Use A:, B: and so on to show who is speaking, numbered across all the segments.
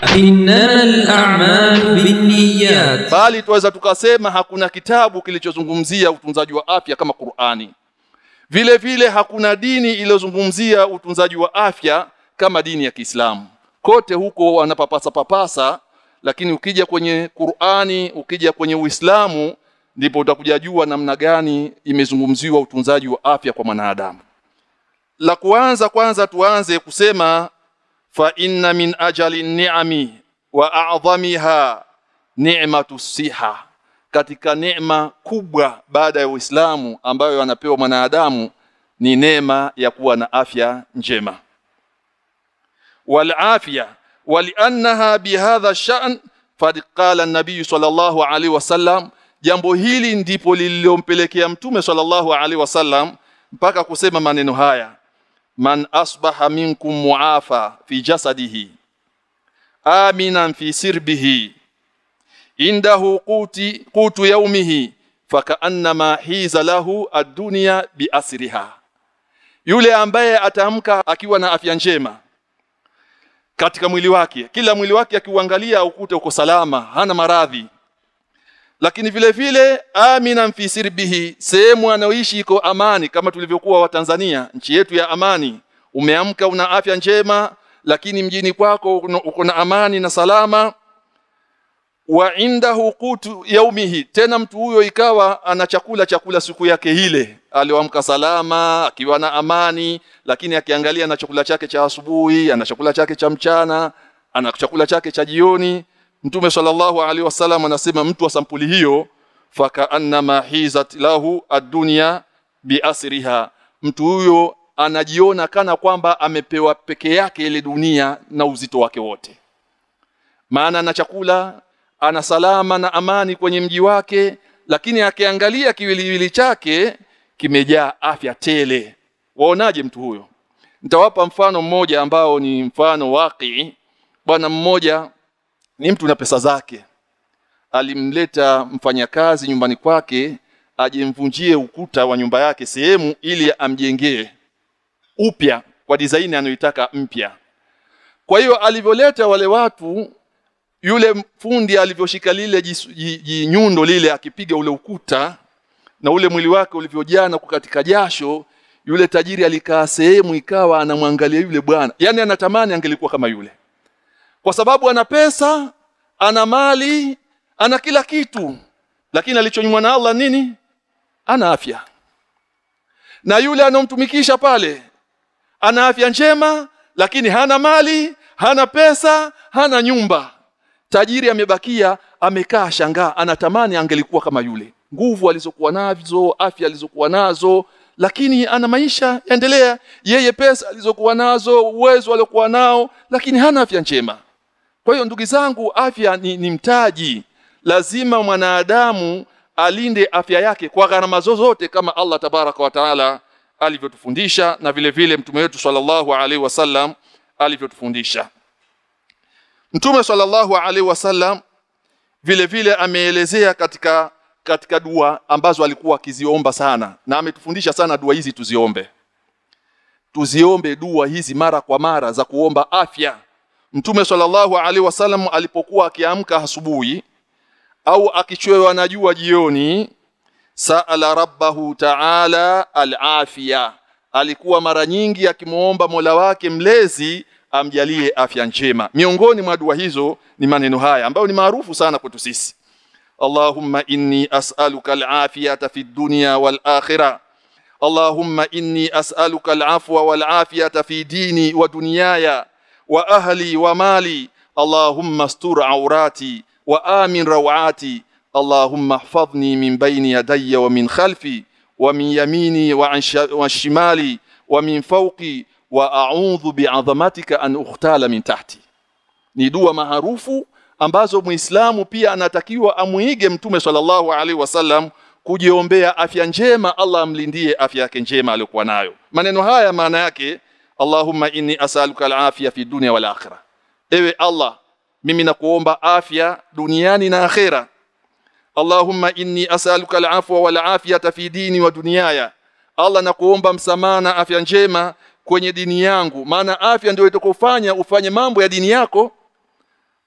A: إنما الأعمال بالنيات
B: bali tuweza tukasema hakuna kitabu kilichozungumzia utunzaji wa afya kama Qur'ani vile vile hakuna dini iliyozungumzia utunzaji wa afya kama dini ya Kiislamu kote huko wanapapasa papasa lakini ukija kwenye Qur'ani ukija kwenye Uislamu ndipo utakuja jua namna gani imezungumziwa utunzaji wa afya kwa mwanadamu la kwanza kwanza tuanze kusema fa inna min ajali ni'ami wa a'dhamiha ni'matu siha katika neema kubwa baada ya Uislamu ambayo anapewa mwanadamu ni neema ya kuwa na afya njema wal afya waliannaha bihadha sha'n fad qala an-nabiy sallallahu alaihi wasallam jambo hili ndipo lililompelekea mtume sallallahu alaihi wasallam mpaka kusema maneno haya man asbaha minkum muafa fi jasadihi aminan fi sirbihi indahu quti qutu yaumihi fakaannama hiza lahu ad-dunya biasriha yule ambaye ataamka akiwa na afya njema katika mwili wake kila mwili wake akiuangalia ukute uko salama hana maradhi lakini vile vile aminan fi sirbihi sehemu anaoishi iko amani kama tulivyokuwa wa Tanzania nchi yetu ya amani umeamka una afya njema lakini mjini kwako uko na amani na salama wa indahu qutu yaumihi tena mtu huyo ikawa ana chakula chakula siku yake ile alioamka salama akiwa na amani lakini akiangalia na chakula chake cha asubuhi ana chakula chake cha mchana ana chakula chake cha jioni Mtume sallallahu alaihi wasallam anasema mtu wa sampuli hiyo faka annama hizat lahu ad-dunya biasriha mtu huyo anajiona kana kwamba amepewa peke yake ile dunia na uzito wake wote maana ana chakula ana salama na amani kwenye mji wake lakini akiangalia kiwiliwili chake kimejaa afya tele waonaje mtu huyo nitawapa mfano mmoja ambao ni mfano waki bwana mmoja ni mtu na pesa zake alimleta mfanyakazi nyumbani kwake ajemvunjie ukuta wa nyumba yake sehemu ili amjengee upya kwa design anayoitaka mpya kwa hiyo alivyoleta wale watu yule fundi alivyoshika lile jinyundo lile akipiga ule ukuta na ule mwili wake ulivyojaa na kukatika jasho yule tajiri alikaa sehemu ikawa anamwangalia yule bwana yani anatamani angelikuwa kama yule kwa sababu ana pesa ana mali ana kila kitu lakini alichonyimwa na Allah nini ana afya na yule anomtumikisha pale ana afya njema lakini hana mali hana pesa hana nyumba tajiri amebakia amekaa shangaa anatamani angelikuwa kama yule nguvu alizokuwa nazo afya alizokuwa nazo lakini ana maisha yaendelea yeye pesa alizokuwa nazo uwezo aliokuwa nao lakini hana afya njema kwa hiyo ndugu zangu afya ni, ni mtaji lazima mwanadamu alinde afya yake kwa gharama zozote kama Allah tabaraka wa taala alivyotufundisha na vile vile mtume wetu sallallahu alaihi wasallam alivyotufundisha Mtume sallallahu alaihi wasallam vile vile ameelezea katika katika dua ambazo alikuwa akiziomba sana na ametufundisha sana dua hizi tuziombe. Tuziombe dua hizi mara kwa mara za kuomba afya. Mtume sallallahu alaihi wasallam alipokuwa akiamka asubuhi au akichwewa na jua jioni saala rabbahu ta'ala al-afia alikuwa mara nyingi akimuomba Mola wake mlezi amjalie afya njema miongoni mwa dua hizo ni maneno haya ambayo ni maarufu sana kwetu sisi Allahumma inni as'aluka al-afiyata fi dunya wal akhirah Allahumma inni as'aluka al-afwa wal afiyata fi dini wa dunyaya wa ahli wa mali Allahumma astur awrati wa amin rawati Allahumma ihfazni min bayni yadayya wa min khalfi wa min yamini wa an shimali wa min fawqi wa a'udhu bi'azamatika an ukhtala min tahti ni dua maarufu ambazo muislamu pia anatakiwa amuige mtume sallallahu alaihi wasallam kujiombea afya njema Allah amlindie afya yake njema aliyokuwa nayo maneno haya maana yake Allahumma inni as'aluka al-afya fi dunya wal akhirah ewe Allah mimi nakuomba afya duniani na akhera Allahumma inni as'aluka al-afwa wal afiyata fi dini wa dunyaya Allah nakuomba msamaha na afya njema kwenye dini yangu maana afya ndio itakufanya ufanye mambo ya dini yako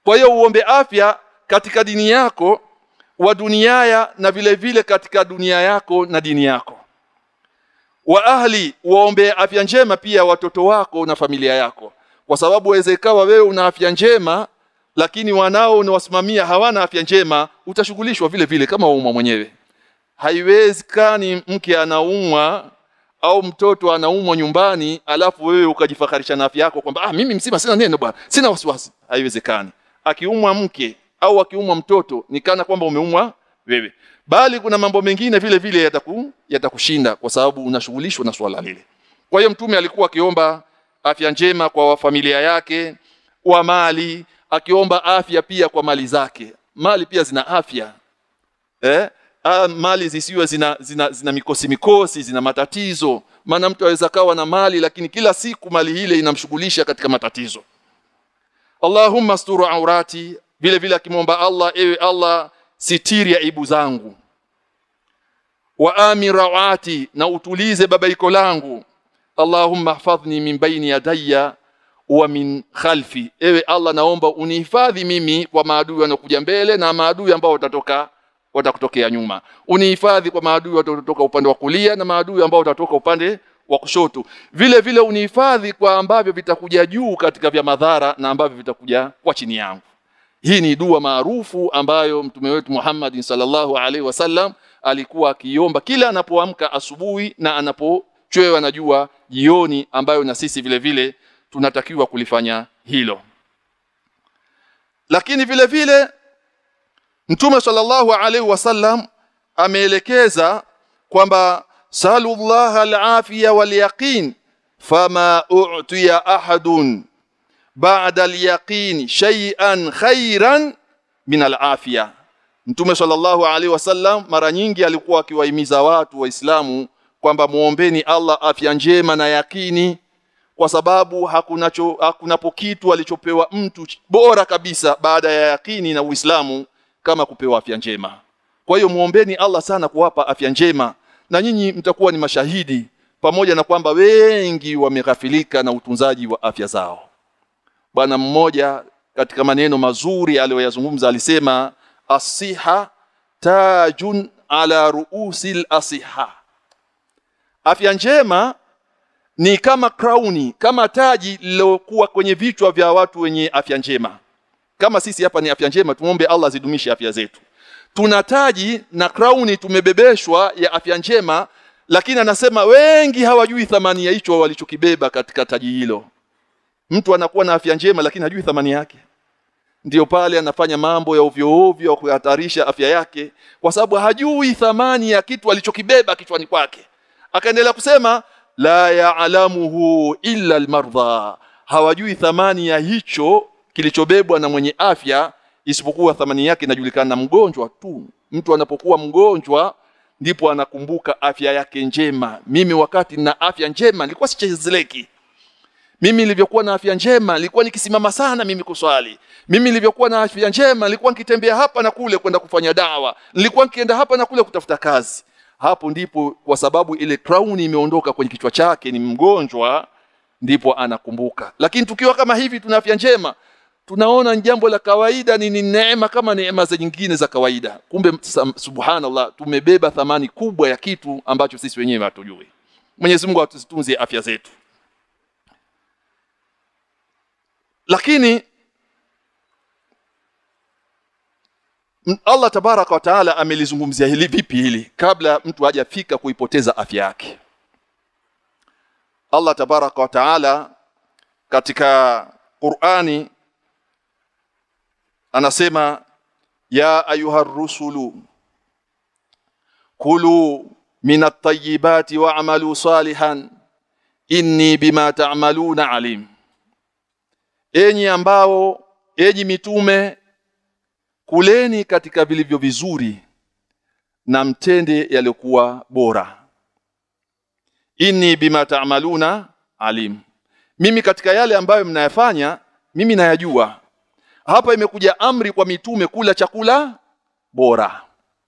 B: kwa hiyo uombe afya katika dini yako wa duniaya na vile vile katika dunia yako na dini yako wa ahli waombe afya njema pia watoto wako na familia yako kwa sababu waweza ikawa wewe una afya njema lakini wanao unawasimamia hawana afya njema utashughulishwa vile vile kama waumwa mwenyewe haiwezekani mke anaumwa au mtoto anaumwa nyumbani alafu wewe ukajifakarisha na afya yako kwamba ah mimi mzima sina neno bwana sina wasiwasi haiwezekani akiumwa mke au akiumwa mtoto ni kana kwamba umeumwa wewe bali kuna mambo mengine vile vile yataku yatakushinda kwa sababu unashughulishwa na swala lile kwa hiyo mtume alikuwa akiomba afya njema kwa familia yake wa mali akiomba afya pia kwa mali zake mali pia zina afya eh ah, mali zisiwe zina, zina, zina mikosi mikosi zina matatizo maana mtu aweza kawa na mali lakini kila siku mali ile inamshughulisha katika matatizo Allahumma asturu aurati vile vile akimwomba Allah ewe Allah sitiri aibu zangu wa amirawati na utulize babaiko langu Allahumma hafadhni min baini yadayya wa min khalfi ewe Allah naomba unihifadhi mimi kwa maadui wanaokuja mbele na maadui ambao watatoka watakutokea nyuma unihifadhi kwa maadui watatoka upande wa kulia na maadui ambao watatoka upande wa kushoto vile vile unihifadhi kwa ambavyo vitakuja juu katika vya madhara na ambavyo vitakuja kwa chini yangu hii ni dua maarufu ambayo mtume wetu Muhammad sallallahu alaihi wasallam alikuwa akiomba kila anapoamka asubuhi na anapochwewa na jua jioni ambayo na sisi vile vile tunatakiwa kulifanya hilo lakini vile vile Mtume sallallahu alaihi wasallam ameelekeza kwamba sallallahu al-afiya wal yaqin fama u'tiya ahadun ba'da al-yaqin shay'an khairan min al-afiya Mtume sallallahu alaihi wasallam mara nyingi alikuwa akiwahimiza watu waislamu kwamba muombeni Allah afya njema na yakini kwa sababu hakunacho hakunapo kitu alichopewa mtu bora kabisa baada ya yakini na Uislamu kama kupewa afya njema. Kwa hiyo muombeni Allah sana kuwapa afya njema na nyinyi mtakuwa ni mashahidi pamoja na kwamba wengi wameghafilika na utunzaji wa afya zao. Bwana mmoja katika maneno mazuri aliyoyazungumza alisema asiha tajun ala ruusil asiha. Afya njema ni kama krauni, kama taji lilokuwa kwenye vichwa vya watu wenye afya njema. Kama sisi hapa ni afya njema, tumombe Allah zidumishe afya zetu. Tuna taji na krauni tumebebeshwa ya afya njema, lakini anasema wengi hawajui thamani ya hicho walichokibeba katika taji hilo. Mtu anakuwa na afya njema lakini hajui thamani yake. Ndiyo pale anafanya mambo ya ovyo ovyo ya kuhatarisha afya yake kwa sababu hajui thamani ya kitu alichokibeba kichwani kwake. Akaendelea kusema la ya'lamuhu illa almardha, hawajui thamani ya hicho kilichobebwa na mwenye afya isipokuwa thamani yake inajulikana na mgonjwa tu. Mtu anapokuwa mgonjwa ndipo anakumbuka afya yake njema. Mimi wakati na afya njema nilikuwa sichezeleki. Mimi nilivyokuwa na afya njema nilikuwa nikisimama sana mimi kuswali. Mimi nilivyokuwa na afya njema nilikuwa nikitembea hapa na kule kwenda kufanya dawa. Nilikuwa nikienda hapa na kule kutafuta kazi. Hapo ndipo kwa sababu ile crown imeondoka kwenye kichwa chake ni mgonjwa ndipo anakumbuka. Lakini tukiwa kama hivi tuna afya njema tunaona ni jambo la kawaida ni, ni neema kama neema za nyingine za kawaida. Kumbe subhanallah tumebeba thamani kubwa ya kitu ambacho sisi wenyewe hatujui. Mwenyezi Mungu atutunze afya zetu. Lakini Allah tabaraka wa taala amelizungumzia hili vipi hili kabla mtu hajafika kuipoteza afya yake. Allah tabaraka wa taala katika Qur'ani anasema ya ayuha rusulu kulu minat tayyibati wa'malu salihan inni bima ta'maluna alim enyi ambao enyi mitume kuleni katika vilivyo vizuri na mtende yaliokuwa bora inni bima ta'maluna alim mimi katika yale ambayo mnayafanya mimi nayajua hapa imekuja amri kwa mitume kula chakula bora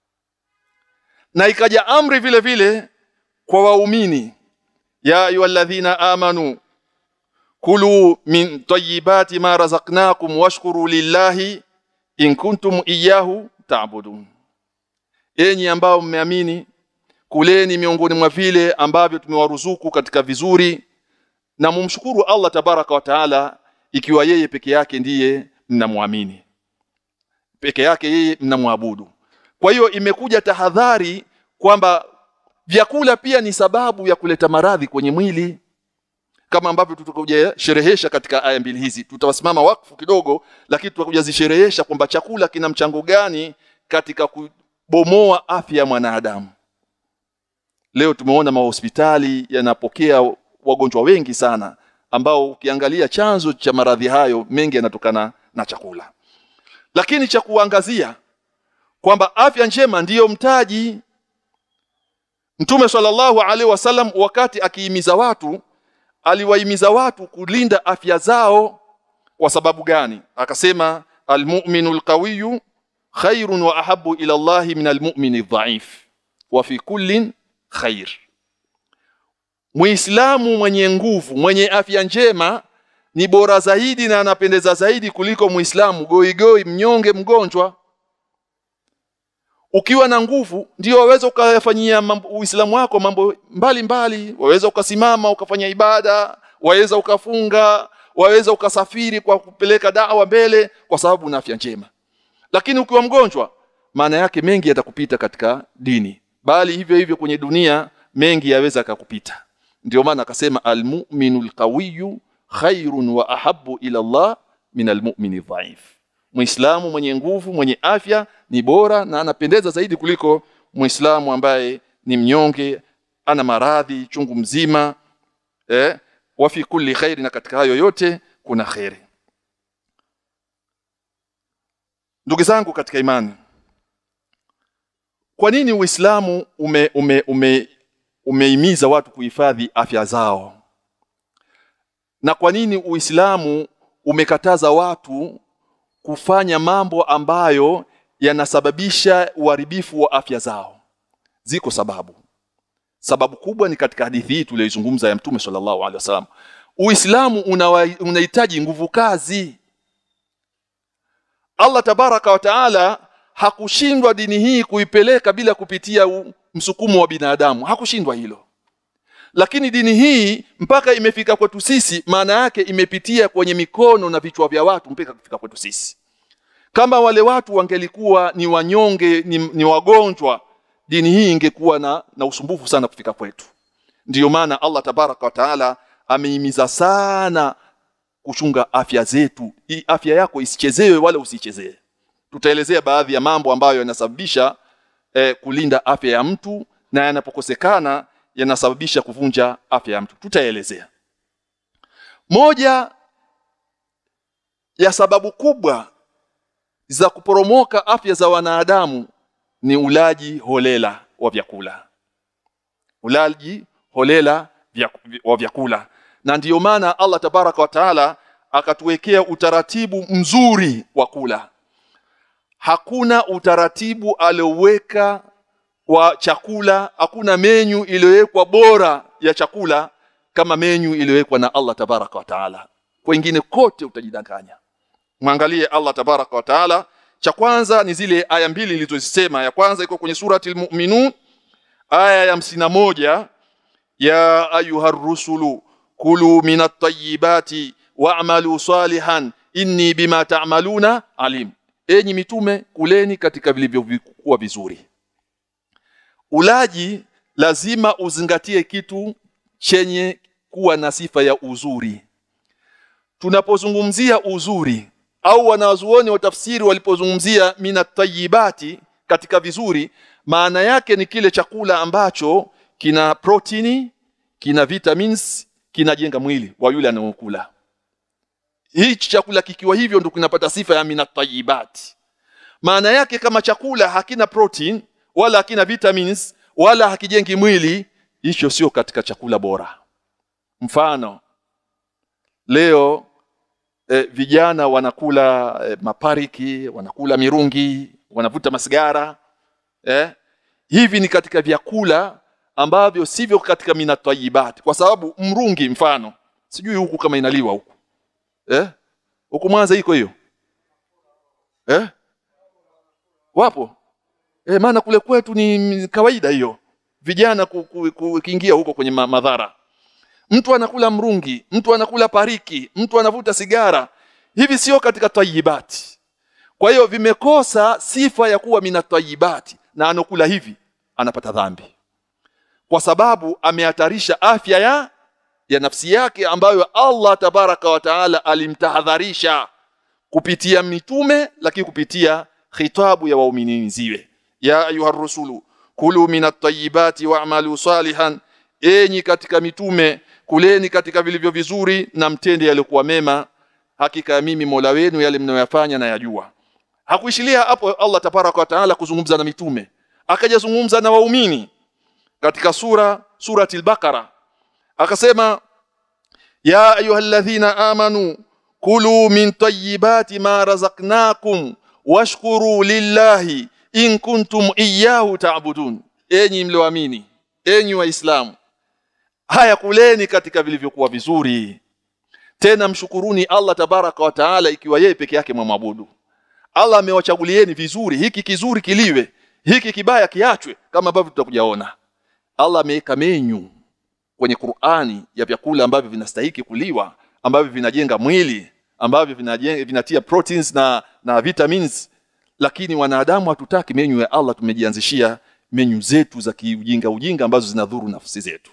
B: na ikaja amri vile vile kwa waumini ya ayyuhalladhina amanu kulu min tayyibati ma razaqnakum washkuru lillahi in kuntum iyyahu ta'budun enyi ambao mmeamini kuleni miongoni mwa vile ambavyo tumewaruzuku katika vizuri na mumshukuru Allah tabaraka wa taala ikiwa yeye peke yake ndiye mnamwamini peke yake yeye mnamwabudu kwa hiyo imekuja tahadhari kwamba vyakula pia ni sababu ya kuleta maradhi kwenye mwili kama ambavyo tutakuja sherehesha katika aya mbili hizi tutawasimama wakfu kidogo lakini tutakuja zisherehesha kwamba chakula kina mchango gani katika kubomoa afya ya mwanadamu leo tumeona mahospitali yanapokea wagonjwa wengi sana ambao ukiangalia chanzo cha maradhi hayo mengi yanatokana na chakula lakini cha kuangazia kwamba afya njema ndiyo mtaji Mtume sallallahu alaihi wasallam wakati akihimiza watu aliwahimiza watu kulinda afya zao kwa sababu gani akasema almu'minu alqawiyyu khairun wa ahabbu ila Allah min almu'mini dhaif wa fi kullin khair Muislamu mwenye nguvu mwenye afya njema ni bora zaidi na anapendeza zaidi kuliko Muislamu goigoi mnyonge mgonjwa ukiwa na nguvu ndio waweza ukayafanyia Uislamu wako mambo mbalimbali waweza ukasimama ukafanya ibada waweza ukafunga waweza ukasafiri kwa kupeleka dawa mbele kwa sababu una afya njema lakini ukiwa mgonjwa maana yake mengi yatakupita katika dini bali hivyo hivyo kwenye dunia mengi yaweza akakupita ndio maana akasema almu'minul qawiyyu khairun wa ahabbu ila Allah min almu'mini dhaif Muislamu mwenye nguvu mwenye afya ni bora na anapendeza zaidi kuliko Muislamu ambaye ni mnyonge ana maradhi chungu mzima eh wa fi kulli khairi na katika hayo yote kuna khairi Ndugu zangu katika imani Kwa nini Uislamu ume ume ume umeimiza watu kuhifadhi afya zao na kwa nini Uislamu umekataza watu kufanya mambo ambayo yanasababisha uharibifu wa afya zao ziko sababu sababu kubwa ni katika hadithi hii tuliyozungumza ya mtume sallallahu alaihi wasallam Uislamu unahitaji nguvu kazi Allah tabaraka wa taala hakushindwa dini hii kuipeleka bila kupitia u, msukumo wa binadamu hakushindwa hilo lakini dini hii mpaka imefika kwetu sisi maana yake imepitia kwenye mikono na vichwa vya watu mpaka kufika kwetu sisi kama wale watu wangelikuwa ni wanyonge ni, ni wagonjwa dini hii ingekuwa na, na usumbufu sana kufika kwetu ndiyo maana Allah tabaraka wa taala ameimiza sana kuchunga afya zetu hii afya yako isichezewe wala usichezee tutaelezea baadhi ya mambo ambayo yanasababisha eh, kulinda afya ya mtu na yanapokosekana yanasababisha kuvunja afya ya mtu tutaelezea moja ya sababu kubwa za kuporomoka afya za wanadamu ni ulaji holela wa vyakula ulaji holela vya, wa vyakula na ndiyo maana Allah tabaraka wa taala akatuwekea utaratibu mzuri wa kula hakuna utaratibu alioweka wa chakula hakuna menyu iliyowekwa bora ya chakula kama menyu iliyowekwa na Allah tabaraka wa taala kwingine kote utajidanganya mwangalie Allah tabaraka wa taala cha kwanza ni zile aya mbili nilizozisema ya kwanza iko kwenye surati al-mu'minun aya ya hamsina moja ya ayuha rusulu kulu minat tayyibati wa'malu salihan inni bima ta'maluna alim enyi mitume kuleni katika vilivyokuwa vizuri ulaji lazima uzingatie kitu chenye kuwa na sifa ya uzuri tunapozungumzia uzuri au wanazuoni wa tafsiri walipozungumzia minat tayyibati katika vizuri maana yake ni kile chakula ambacho kina protini kina vitamins kinajenga mwili wa yule anayokula hichi chakula kikiwa hivyo ndio kinapata sifa ya minat tayyibati maana yake kama chakula hakina protein wala hakina vitamins wala hakijengi mwili hicho sio katika chakula bora mfano leo e, vijana wanakula e, mapariki wanakula mirungi wanavuta masigara eh? hivi ni katika vyakula ambavyo sivyo katika minatayibati kwa sababu mrungi mfano sijui huku kama inaliwa huku eh huku Mwanza iko hiyo eh wapo eh maana kule kwetu ni kawaida hiyo vijana kuingia huko kwenye ma madhara mtu anakula mrungi mtu anakula pariki mtu anavuta sigara hivi sio katika tayibati kwa hiyo vimekosa sifa ya kuwa mina tayibati na anokula hivi anapata dhambi kwa sababu amehatarisha afya ya ya nafsi yake ambayo Allah tabaraka wa taala alimtahadharisha kupitia mitume lakini kupitia khitabu ya waumini ziwe ya ayuha rusulu kulu minat tayyibati wa'malu salihan enyi katika mitume kuleni katika vilivyo vizuri na mtende yaliokuwa mema hakika mimi Mola wenu yale mnayoyafanya na yajua hakuishilia hapo Allah tabaraka wa taala kuzungumza na mitume akajazungumza na waumini katika sura surati al-Baqara akasema ya ayyuhalladhina amanu kulu min tayyibati ma razaqnakum washkuru lillahi in kuntum iyyahu ta'budun enyi mlioamini enyi waislamu haya kuleni katika vilivyokuwa vizuri tena mshukuruni Allah tabaraka wa taala ikiwa yeye peke yake mwamwabudu Allah amewachagulieni vizuri hiki kizuri kiliwe hiki kibaya kiachwe kama ambavyo tutakujaona Allah ameweka menyu kwenye Qur'ani ya vyakula ambavyo vinastahiki kuliwa ambavyo vinajenga mwili ambavyo vinajenga vinatia proteins na na vitamins lakini wanadamu hatutaki menyu ya Allah tumejianzishia menyu zetu za kiujinga ujinga ambazo zinadhuru nafsi zetu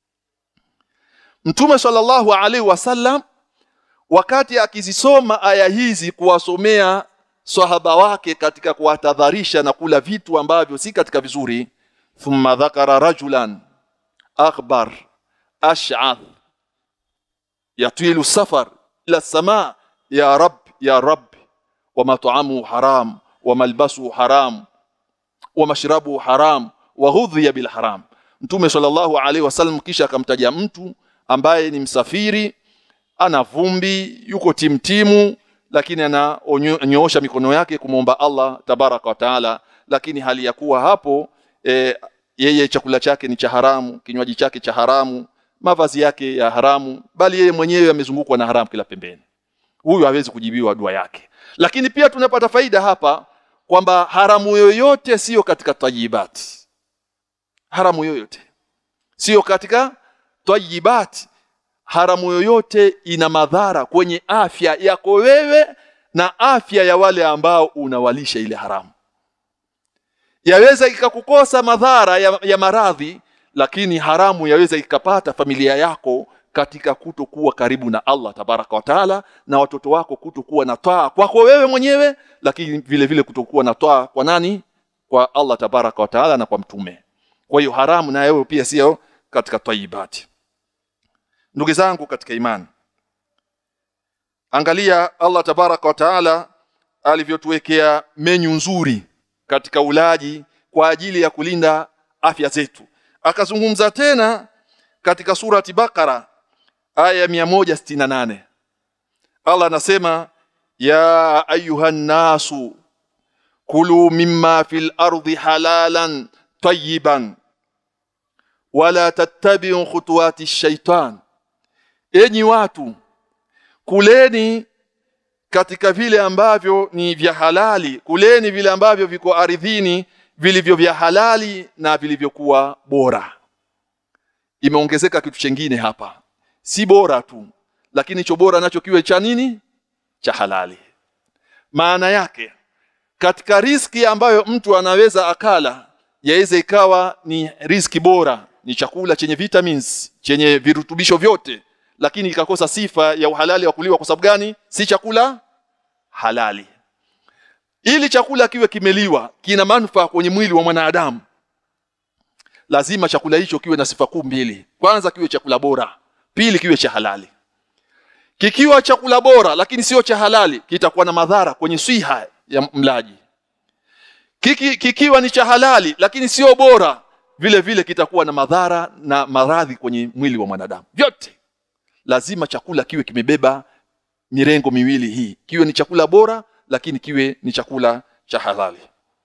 B: Mtume sallallahu alaihi wasallam wakati akizisoma aya hizi kuwasomea sahaba wake katika kuwatadharisha na kula vitu ambavyo si katika vizuri thumma dhakara rajulan akhbar ash'ath yatilu safar ila sama ya rab ya rab wa mat'amu haram wa malbasu haram wa mashrabu haram wa ghudhiya bil haram mtume sallallahu alaihi wasallam kisha akamtaja mtu ambaye ni msafiri ana vumbi yuko timtimu lakini ananyoosha mikono yake kumwomba Allah tabaraka wa taala lakini hali ya kuwa hapo e, yeye chakula chake ni cha haramu kinywaji chake cha haramu mavazi yake ya haramu bali yeye mwenyewe amezungukwa na haramu kila pembeni huyu hawezi kujibiwa dua yake lakini pia tunapata faida hapa kwamba haramu yoyote siyo katika tayibati haramu yoyote siyo katika tayibati haramu yoyote ina madhara kwenye afya yako wewe na afya ya wale ambao unawalisha ile haramu yaweza ikakukosa madhara ya, ya maradhi lakini haramu yaweza ikapata familia yako katika kutokuwa karibu na Allah tabaraka wa taala na watoto wako kutokuwa na taa kwako wewe mwenyewe lakini vile vile kutokuwa na taa kwa nani kwa Allah tabaraka wa taala na kwa mtume kwa hiyo haramu na wewe pia sio katika taibati ndugu zangu katika imani angalia Allah tabaraka wa taala alivyotuwekea menyu nzuri katika ulaji kwa ajili ya kulinda afya zetu akazungumza tena katika surati Bakara aya 168 Allah anasema ya ayuhan nasu kulu mimma fil ardi halalan tayyiban wala tattabi'u khutuwati shaitan enyi watu kuleni katika vile ambavyo ni vya halali kuleni vile ambavyo viko ardhini vilivyo vya halali na vilivyokuwa bora imeongezeka kitu chengine hapa si bora tu lakini hicho bora nacho kiwe cha nini cha halali maana yake katika riski ambayo mtu anaweza akala yaweza ikawa ni riski bora ni chakula chenye vitamins chenye virutubisho vyote lakini ikakosa sifa ya uhalali wa kuliwa kwa sababu gani si chakula halali ili chakula kiwe kimeliwa kina manufaa kwenye mwili wa mwanadamu lazima chakula hicho kiwe na sifa kuu mbili kwanza kiwe chakula bora pili kiwe cha halali kikiwa chakula bora lakini sio cha halali kitakuwa na madhara kwenye swiha ya mlaji Kiki, kikiwa ni cha halali lakini sio bora vile vile kitakuwa na madhara na maradhi kwenye mwili wa mwanadamu vyote lazima chakula kiwe kimebeba mirengo miwili hii kiwe ni chakula bora lakini kiwe ni chakula cha halali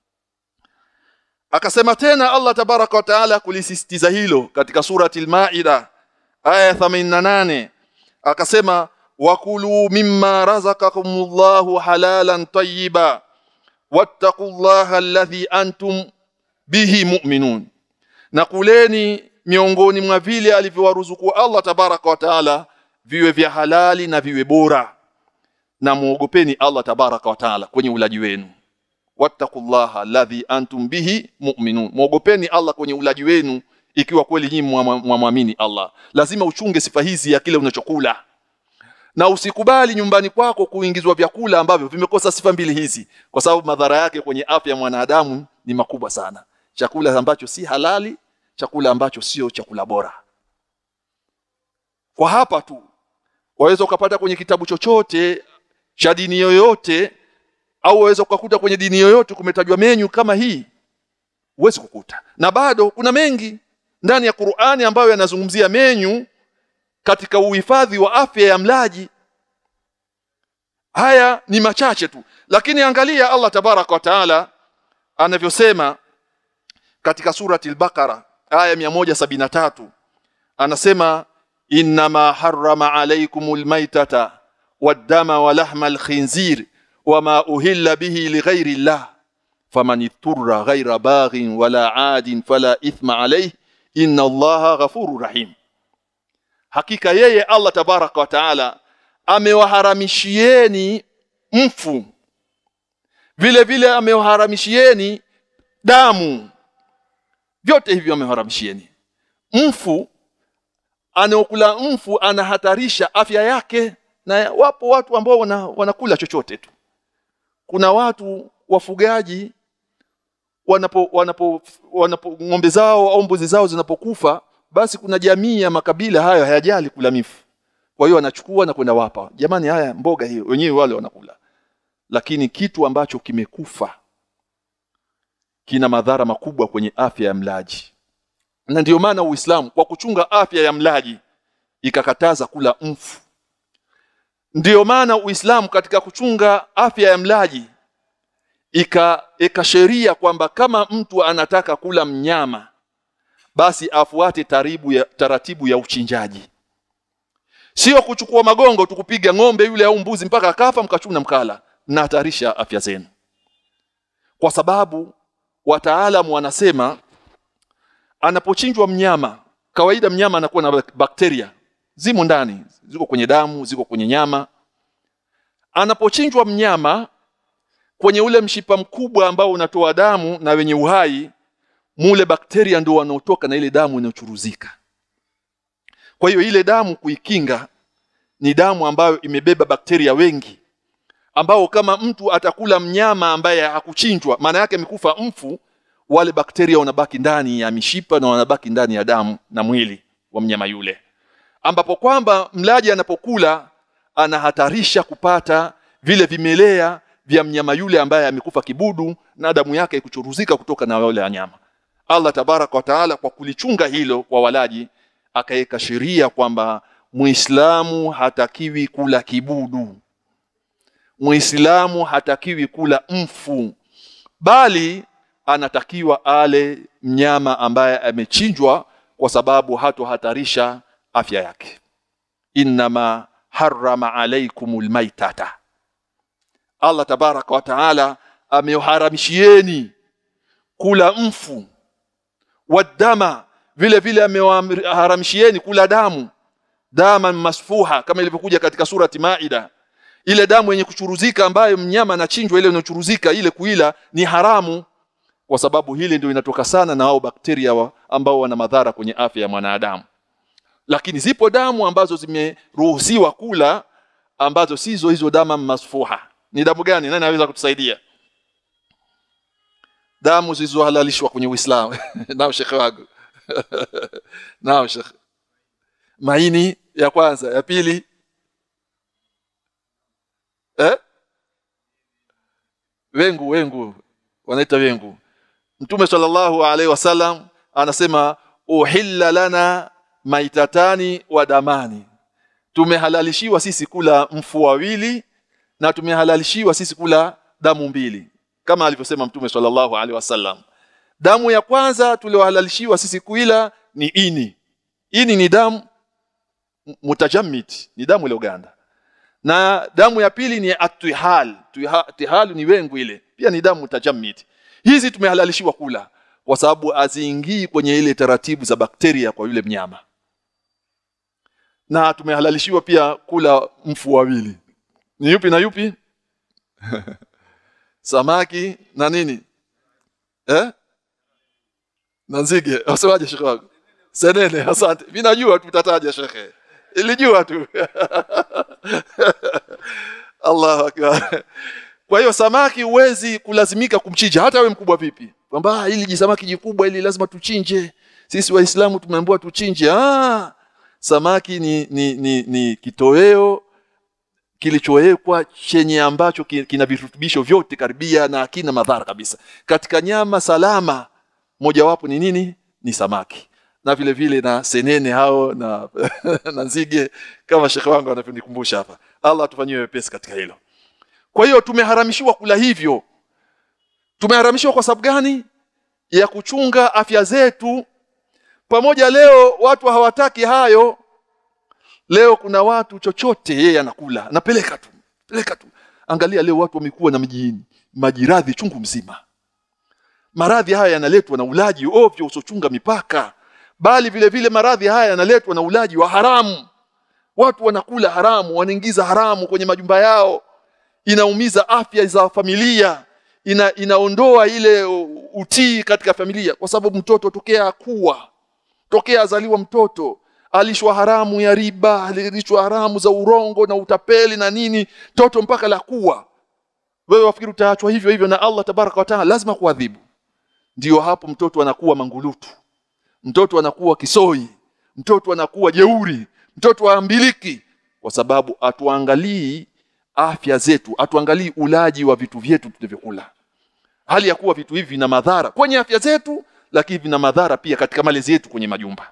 B: akasema tena Allah tabaraka wa taala kulisisitiza hilo katika surati al-Maida aya 88 akasema wakulu mimma razaqakumullahu halalan tayyiba wattaqullaha alladhi antum bihi mu'minun na kuleni miongoni mwa vile alivyowaruzuku Allah tabaraka wa taala viwe vya halali na viwe bora na muogopeni Allah tabaraka wa taala kwenye ulaji wenu wattaqullaha alladhi antum bihi mu'minun muogopeni Allah kwenye ulaji wenu ikiwa kweli nyinyi mwamwamini Allah lazima uchunge sifa hizi ya kile unachokula na usikubali nyumbani kwako kuingizwa vyakula ambavyo vimekosa sifa mbili hizi kwa sababu madhara yake kwenye afya ya mwanadamu ni makubwa sana chakula ambacho si halali chakula ambacho sio chakula bora kwa hapa tu waweza ukapata kwenye kitabu chochote cha dini yoyote au waweza ukakuta kwenye dini yoyote kumetajwa menyu kama hii huwezi kukuta na bado kuna mengi ndani ya Qur'ani ambayo yanazungumzia menyu katika uhifadhi wa afya ya mlaji haya ni machache tu lakini angalia Allah tabaraka wa taala anavyosema katika surati al-Baqara aya 173 anasema innama harrama alaykumul maitata wad-dama wa lahmal khinzir wama uhilla bihi lighairi llah faman ittara ghaira baghin wala adin fala ithma alayhi inna allaha ghafurur rahim hakika yeye Allah tabaraka wa taala amewaharamishieni mfu vile vile amewaharamishieni damu vyote hivyo ameharamishieni mfu anaokula mfu anahatarisha afya yake na wapo watu ambao wana, wanakula chochote tu kuna watu wafugaji wanapo wanapo wanapo ng'ombe zao au mbuzi zao zinapokufa basi kuna jamii ya makabila hayo hayajali kula mifu kwa hiyo wanachukua na kwenda wapa jamani haya mboga hiyo wenyewe wale wanakula lakini kitu ambacho kimekufa kina madhara makubwa kwenye afya ya mlaji na ndiyo maana Uislamu kwa kuchunga afya ya mlaji ikakataza kula mfu ndiyo maana Uislamu katika kuchunga afya ya mlaji ika sheria kwamba kama mtu anataka kula mnyama basi afuate taribu ya, taratibu ya uchinjaji sio kuchukua magongo tukupiga ng'ombe yule au mbuzi mpaka akafa mkachuna mkala mnahatarisha afya zenu kwa sababu wataalamu wanasema anapochinjwa mnyama kawaida mnyama anakuwa na bakteria zimo ndani ziko kwenye damu ziko kwenye nyama anapochinjwa mnyama kwenye ule mshipa mkubwa ambao unatoa damu na wenye uhai mule bakteria ndio wanaotoka na ile damu inayochuruzika kwa hiyo ile damu kuikinga ni damu ambayo imebeba bakteria wengi ambao kama mtu atakula mnyama ambaye hakuchinjwa maana yake amekufa mfu wale bakteria wanabaki ndani ya mishipa na wanabaki ndani ya damu na mwili wa mnyama yule ambapo kwamba mlaji anapokula anahatarisha kupata vile vimelea vya mnyama yule ambaye amekufa kibudu na damu yake kuchuruzika kutoka na wale nyama Allah tabaraka wa taala kwa kulichunga hilo kwa walaji akaweka sheria kwamba Muislamu hatakiwi kula kibudu Muislamu hatakiwi kula mfu bali anatakiwa ale mnyama ambaye amechinjwa kwa sababu hatohatarisha afya yake innama harrama alaykumul maitata Allah tabaraka wa taala ameharamishieni kula mfu wadama vile vile amewaharamishieni kula damu dama masfuha kama ilivyokuja katika surati Maida ile damu yenye kuchuruzika ambayo mnyama anachinjwa ile inayochuruzika ile kuila ni haramu kwa sababu hili ndio inatoka sana na hao bakteria wa, ambao wana madhara kwenye afya ya mwanadamu lakini zipo damu ambazo zimeruhusiwa kula ambazo sizo hizo damu masfuha ni damu gani nani anaweza kutusaidia damu zilizohalalishwa kwenye Uislamu nao shekhe wangu nao shekhe maini ya kwanza ya pili eh wengu wengu wanaita wengu mtume sallallahu alaihi wasallam anasema uhilla lana maitatani wa damani tumehalalishiwa sisi kula mfu wawili na tumehalalishiwa sisi kula damu mbili kama alivyosema mtume sallallahu alaihi wasallam damu ya kwanza tuliohalalishiwa sisi kuila ni ini ini ni damu mutajammid ni damu ile uganda na damu ya pili ni atihal tihal ni wengu ile pia ni damu mutajammid hizi tumehalalishiwa kula kwa sababu aziingii kwenye ile taratibu za bakteria kwa yule mnyama na tumehalalishiwa pia kula mfu wawili ni yupi na yupi samaki na nini eh na nzige wasemaje shekhe wangu senene asante mimi najua tutataja shekhe ilijua tu Allahu akbar kwa hiyo samaki huwezi kulazimika kumchinja hata we mkubwa vipi kwamba hili jisamaki jikubwa ili lazima tuchinje sisi waislamu tumeambiwa tuchinje ah samaki ni ni, ni, ni kitoweo kilichowekwa chenye ambacho kina virutubisho vyote karibia na hakina madhara kabisa katika nyama salama mojawapo ni nini ni samaki na vile vile na senene hao na na nzige kama shekhe wangu anavyonikumbusha hapa Allah atufanyie wepesi katika hilo kwa hiyo tumeharamishiwa kula hivyo tumeharamishiwa kwa sababu gani ya kuchunga afya zetu pamoja leo watu hawataki hayo leo kuna watu chochote yeye anakula anapeleka tu peleka tu angalia leo watu wamekuwa na mjini majiradhi chungu mzima maradhi haya yanaletwa na ulaji ovyo usochunga mipaka bali vile vile maradhi haya yanaletwa na ulaji wa haramu watu wanakula haramu wanaingiza haramu kwenye majumba yao inaumiza afya za familia ina, inaondoa ile utii katika familia kwa sababu mtoto tokea akuwa tokea azaliwa mtoto alishwa haramu ya riba alishwa haramu za urongo na utapeli na nini toto mpaka la kuwa wewe wafikiri utaachwa hivyo hivyo na Allah tabaraka wa taala lazima kuadhibu ndio hapo mtoto anakuwa mangulutu mtoto anakuwa kisoi mtoto anakuwa jeuri mtoto aambiliki kwa sababu atuangalii afya zetu atuangalii ulaji wa vitu vyetu tunavyokula hali ya kuwa vitu hivi vina madhara kwenye afya zetu lakini vina madhara pia katika malezi yetu kwenye majumba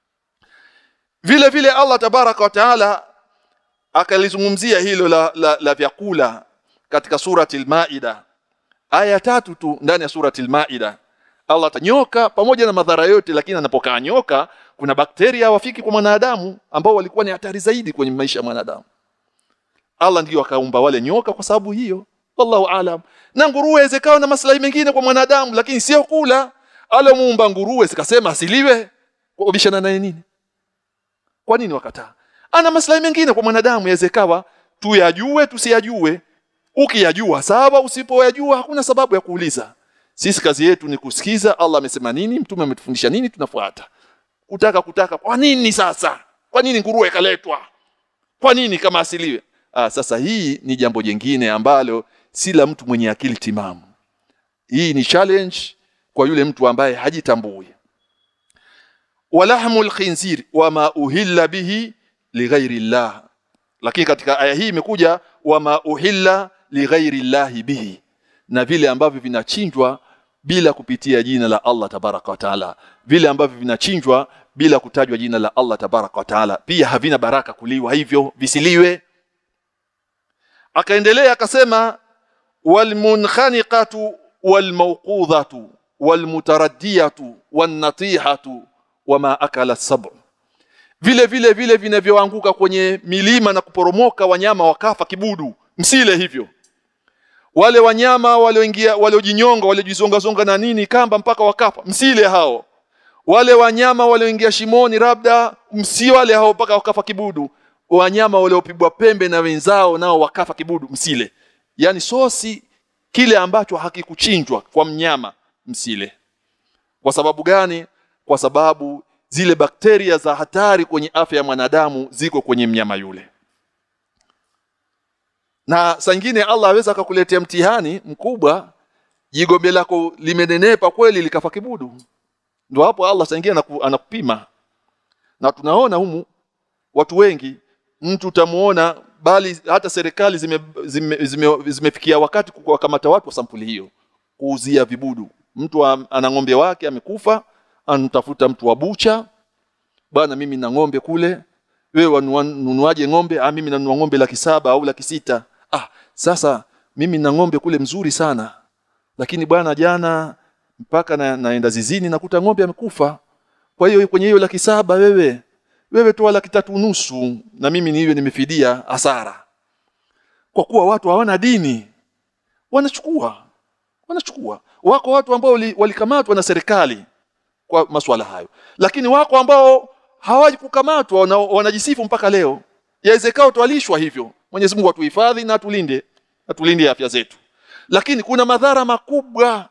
B: vile vile Allah tabaraka wa taala akalizungumzia hilo la, la, la vyakula katika surati al-Maida aya tatu tu ndani ya surati al-Maida Allah atanyoka pamoja na madhara yote lakini anapokaa nyoka kuna bakteria wafiki kwa mwanadamu ambao walikuwa ni hatari zaidi kwenye maisha ya mwanadamu Allah ndiyo akaumba wale nyoka kwa sababu hiyo wallahu alam na nguruwe zikawa na maslahi mengine kwa mwanadamu lakini sio kula alomuumba nguruwe sikasema asiliwe kubishana naye nini kwa nini wakataa ana maslahi mengine kwa mwanadamu yawezekawa tuyajue tusiyajue ukiyajua sawa usipoyajua hakuna sababu ya kuuliza sisi kazi yetu ni kusikiza Allah amesema nini mtume ametufundisha nini tunafuata kutaka kutaka kwa nini sasa kwa nini nguruwe kaletwa kwa nini kama asiliwe ah, sasa hii ni jambo jingine ambalo si la mtu mwenye akili timamu hii ni challenge kwa yule mtu ambaye hajitambui walahmul khinzir wama uhilla bihi lighairi llah lakini katika aya hii imekuja wama uhilla lighairi llahi bihi na vile ambavyo vinachinjwa bila kupitia jina la Allah tabaraka wa taala vile ambavyo vinachinjwa bila kutajwa jina la Allah tabaraka wa taala pia havina baraka kuliwa hivyo visiliwe akaendelea akasema walmunkhaniqatu walmawqudhatu walmutaraddiyatu wannatihatu wama akala sab'u vile vile vile vinavyoanguka kwenye milima na kuporomoka wanyama wakafa kibudu msile hivyo wale wanyama walioingia waliojinyonga waliojizonga zonga na nini kamba mpaka wakafa msile hao wale wanyama walioingia shimoni labda msi wale hao mpaka wakafa kibudu wanyama waliopigwa pembe na wenzao nao wakafa kibudu msile yani sosi kile ambacho hakikuchinjwa kwa mnyama msile kwa sababu gani kwa sababu zile bakteria za hatari kwenye afya ya mwanadamu ziko kwenye mnyama yule na saa nyingine Allah aweza akakuletea mtihani mkubwa jigombe lako limenenepa kweli likafa kibudu ndio hapo Allah saa nyingine anaku, anakupima na tunaona humu watu wengi mtu utamuona bali hata serikali zimefikia zime, zime, zime wakati kuwakamata watu wa sampuli hiyo kuuzia vibudu mtu ana ng'ombe wake amekufa anatafuta mtu wa bucha bwana mimi na ng'ombe kule wewe wanunuaje ng'ombe ah mimi nanunua ng'ombe laki saba au laki sita ah sasa mimi na ng'ombe kule mzuri sana lakini bwana jana mpaka na, naenda zizini nakuta ng'ombe amekufa kwa hiyo kwenye hiyo laki saba wewe wewe toa laki tatu nusu na mimi niwe nimefidia hasara kwa kuwa watu hawana dini wanachukua wanachukua wako watu ambao walikamatwa na serikali kwa masuala hayo lakini wako ambao hawaji kukamatwa wana, wanajisifu mpaka leo yawezekao twalishwa hivyo Mwenyezi Mungu atuhifadhi na atulinde atulinde afya zetu lakini kuna madhara makubwa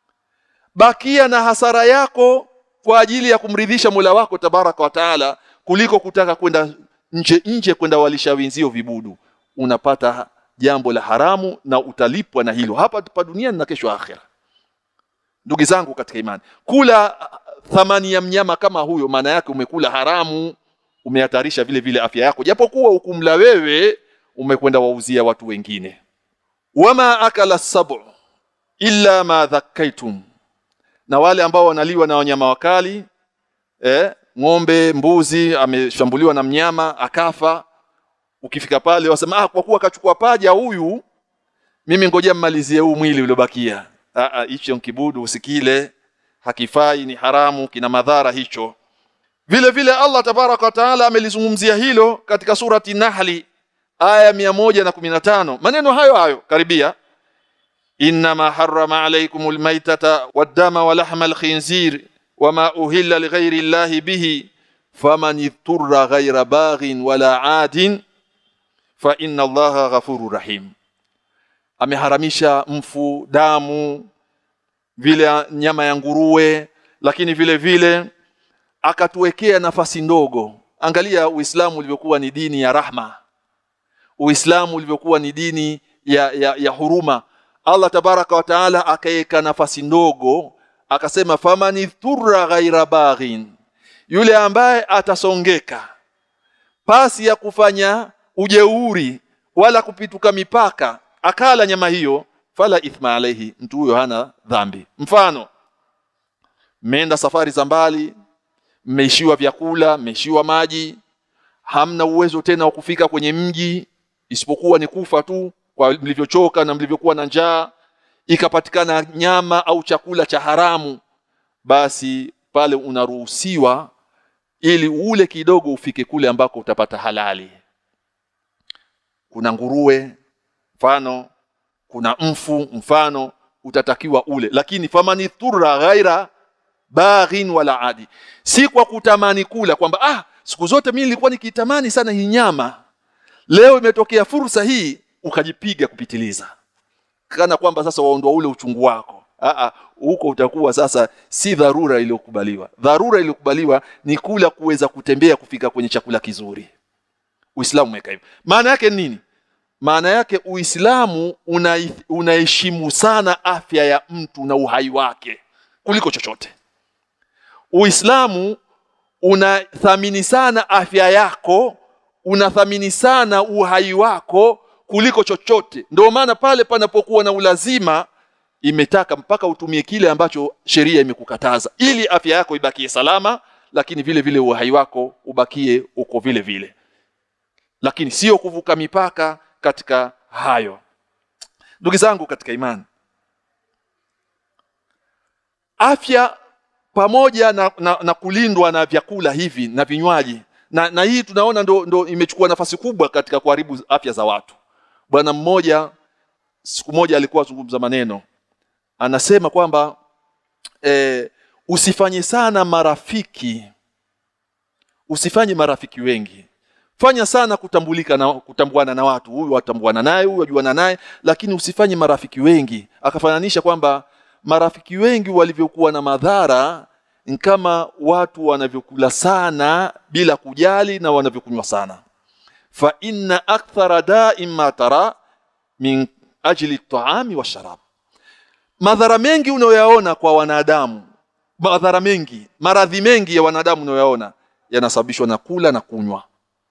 B: bakia na hasara yako kwa ajili ya kumridhisha Mola wako tabaraka wa taala kuliko kutaka kwenda nje nje kwenda walisha wenzio vibudu unapata jambo la haramu na utalipwa na hilo hapa pa duniani na kesho akhera ndugu zangu katika imani kula thamani ya mnyama kama huyo maana yake umekula haramu umehatarisha vile vile afya yako japokuwa ukumla wewe umekwenda wauzia watu wengine wama akala sabu illa ma dhakkaitum na wale ambao wanaliwa na wanyama wakali eh, ng'ombe mbuzi ameshambuliwa na mnyama akafa ukifika pale wasema ah kwa kuwa akachukua paja huyu mimi ngoja mmalizie huu mwili uliobakia ah hicho kibudu usikile hakifai ni haramu kina madhara hicho vile vile Allah tabaraka wa taala amelizungumzia hilo katika surati Nahli aya 115 maneno hayo hayo karibia inma harrama alaykumul maytata wad-dama wa lahmal khinzir wama uhilla lighairi llahi bihi faman idturra ghaira baghin wala adin fa inna allaha ghafurur rahim ameharamisha mfu damu vile nyama ya nguruwe lakini vile vile akatuwekea nafasi ndogo angalia uislamu ulivyokuwa ni dini ya rahma uislamu ulivyokuwa ni dini ya, ya, ya huruma Allah tabaraka wa taala akaweka nafasi ndogo akasema famani thurra ghaira baghin yule ambaye atasongeka pasi ya kufanya ujeuri wala kupituka mipaka akala nyama hiyo fala ithma alaihi mtu huyo hana dhambi mfano mmeenda safari za mbali mmeishiwa vyakula mmeishiwa maji hamna uwezo tena wa kufika kwenye mji isipokuwa ni kufa tu kwa mlivyochoka na mlivyokuwa na njaa ikapatikana nyama au chakula cha haramu basi pale unaruhusiwa ili ule kidogo ufike kule ambako utapata halali kuna nguruwe mfano kuna mfu mfano utatakiwa ule lakini famani thurra ghaira baghin wala adi si kwa kutamani kula kwamba ah siku zote mimi nilikuwa nikitamani sana hii nyama leo imetokea fursa hii ukajipiga kupitiliza kana kwamba sasa waondoa ule uchungu wako Aa, huko utakuwa sasa si dharura iliyokubaliwa dharura iliyokubaliwa ni kula kuweza kutembea kufika kwenye chakula kizuri uislamu umeweka hivyo maana yake nini maana yake uislamu unaheshimu una sana afya ya mtu na uhai wake kuliko chochote uislamu unathamini sana afya yako unathamini sana uhai wako kuliko chochote ndio maana pale panapokuwa na ulazima imetaka mpaka utumie kile ambacho sheria imekukataza ili afya yako ibakie salama lakini vile vile uhai wako ubakie uko vile vile lakini sio kuvuka mipaka katika hayo ndugu zangu katika imani afya pamoja na, na, na kulindwa na vyakula hivi na vinywaji na, na hii tunaona ndo, ndo imechukua nafasi kubwa katika kuharibu afya za watu bwana mmoja siku moja alikuwa azungumza maneno anasema kwamba e, usifanye sana marafiki usifanye marafiki wengi fanya sana kutambulika na kutambuana na watu huyu watambuana naye huyu wajuana naye lakini usifanye marafiki wengi akafananisha kwamba marafiki wengi walivyokuwa na madhara ni kama watu wanavyokula sana bila kujali na wanavyokunywa sana fa inna akthara da'im ma tara min ajli at-ta'ami wa sharab madhara mengi unayoyaona kwa wanadamu madhara mengi maradhi mengi ya wanadamu unayoyaona yanasababishwa na kula na kunywa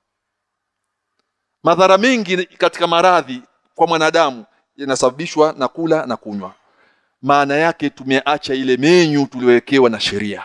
B: madhara mengi katika maradhi kwa mwanadamu yanasababishwa na kula na kunywa maana yake tumeacha ile menyu tuliyowekewa na sheria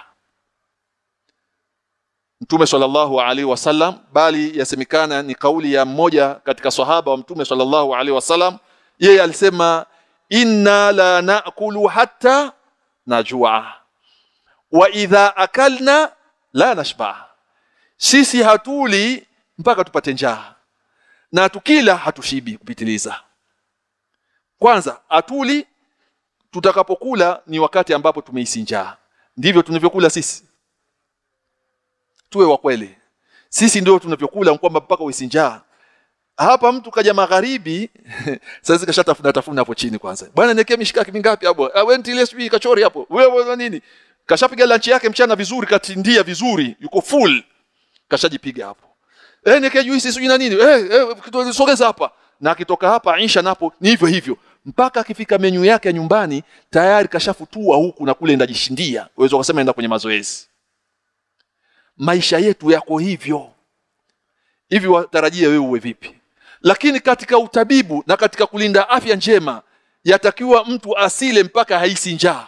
B: Mtume sallallahu alaihi wasallam bali yasemekana ni kauli ya mmoja katika sahaba wa Mtume sallallahu alaihi wasallam yeye alisema inna la naakulu hatta najua wa idha akalna la nashba sisi hatuli mpaka tupate njaa na tukila hatushibi kupitiliza kwanza hatuli tutakapokula ni wakati ambapo tumehisi njaa ndivyo tunavyokula sisi tuwe wa kweli sisi ndio tunavyokula kwamba mpaka uhisi njaa hapa mtu kaja magharibi sasa kashatafuna tafuna hapo chini kwanza bwana niwekee mishikaki mingapi hapo ah wewe ntilie sijui kachori hapo wewe nini kashapiga lunch yake mchana vizuri katindia vizuri yuko full kashajipiga hapo eh niwekee juisi sijui na nini eh, eh sogeza hapa na akitoka hapa Aisha napo ni hivyo hivyo mpaka akifika menyu yake ya nyumbani tayari kashafutua huku na kule ndajishindia uwezo kusema enda kwenye mazoezi maisha yetu yako hivyo hivi watarajia wewe uwe vipi lakini katika utabibu na katika kulinda afya njema yatakiwa mtu asile mpaka haisi njaa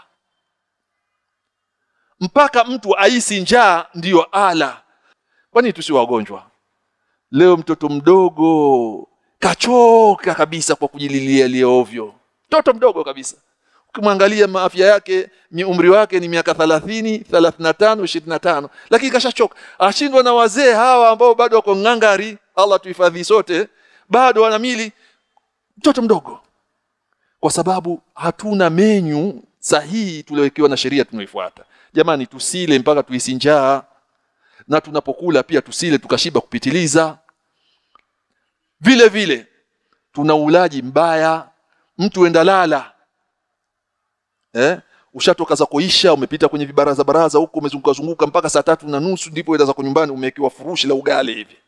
B: mpaka mtu aisi njaa ndiyo ala kwani tusi wagonjwa leo mtoto mdogo kachoka kabisa kwa kujililia lia ovyo mtoto mdogo kabisa ukimwangalia maafya yake ni umri wake ni miaka 30 35 25 lakini kashachoka ashindwa na wazee hawa ambao bado wako ngangari Allah tuhifadhi sote bado wana mili mtoto mdogo kwa sababu hatuna menyu sahihi tuliowekewa na sheria tunaoifuata jamani tusile mpaka tuisi njaa na tunapokula pia tusile tukashiba kupitiliza vile vile tuna ulaji mbaya mtu enda lala eh ushatoka za kuisha umepita kwenye vibaraza baraza huko umezunguka zunguka mpaka saa tatu na nusu ndipo enda zako nyumbani umewekewa furushi la ugali hivi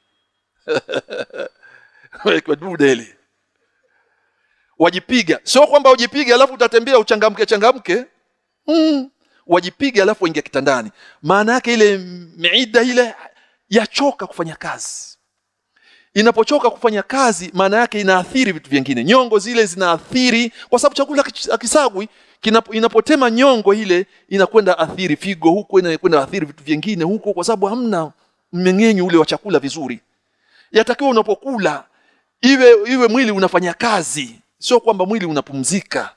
B: umewekewa dude ile wajipiga sio kwamba ujipiga alafu utatembea uchangamke changamke mm. wajipiga alafu ingia kitandani maana yake ile miida ile yachoka kufanya kazi inapochoka kufanya kazi maana yake inaathiri vitu vingine nyongo zile zinaathiri kwa sababu chakula akisagwi inapotema nyongo ile inakwenda athiri figo huko inakwenda athiri vitu vingine huko kwa sababu hamna mmeng'enyo ule wa chakula vizuri yatakiwa unapokula iwe iwe mwili unafanya kazi sio kwamba mwili unapumzika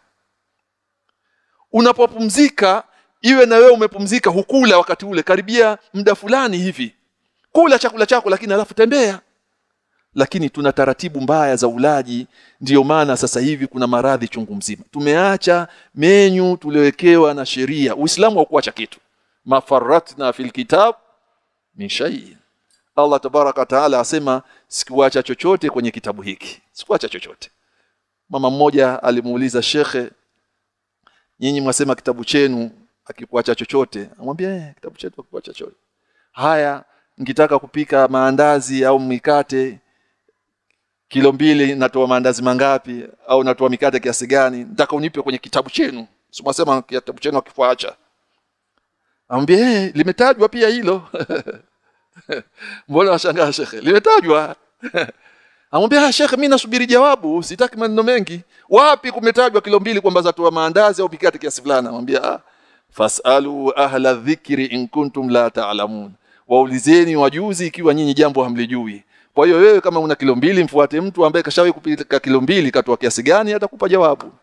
B: unapopumzika iwe na wewe umepumzika hukula wakati ule karibia muda fulani hivi kula chakula chako lakini alafu tembea lakini tuna taratibu mbaya za ulaji ndiyo maana sasa hivi kuna maradhi chungu mzima tumeacha menyu tuliowekewa na sheria uislamu haukuacha kitu mafaratna fil kitab min shay Allah tabaraka taala asema sikuacha chochote kwenye kitabu hiki sikuacha chochote mama mmoja alimuuliza shekhe nyinyi mwasema kitabu chenu akikuacha chochote amwambia eh, kitabu chetu akikuacha chochote haya nikitaka kupika maandazi au mikate kilo mbili natoa maandazi mangapi au natoa mikate kiasi gani nataka unipe kwenye kitabu chenu simwasema kitabu chenu akifuacha amwambie eh, limetajwa pia hilo mbona washangaa shekhe limetajwa amwambia shekhe mimi nasubiri jawabu sitaki maneno mengi wapi kumetajwa kilo mbili kwamba zatoa maandazi au mikate kiasi fulani amwambia ah, fasalu ahla dhikri in kuntum la ta'lamun waulizeni wajuzi ikiwa nyinyi jambo hamlijui kwa hiyo wewe kama una kilo mbili mfuate mtu ambaye kashawahi kupika kilo mbili katoa kiasi gani atakupa jawabu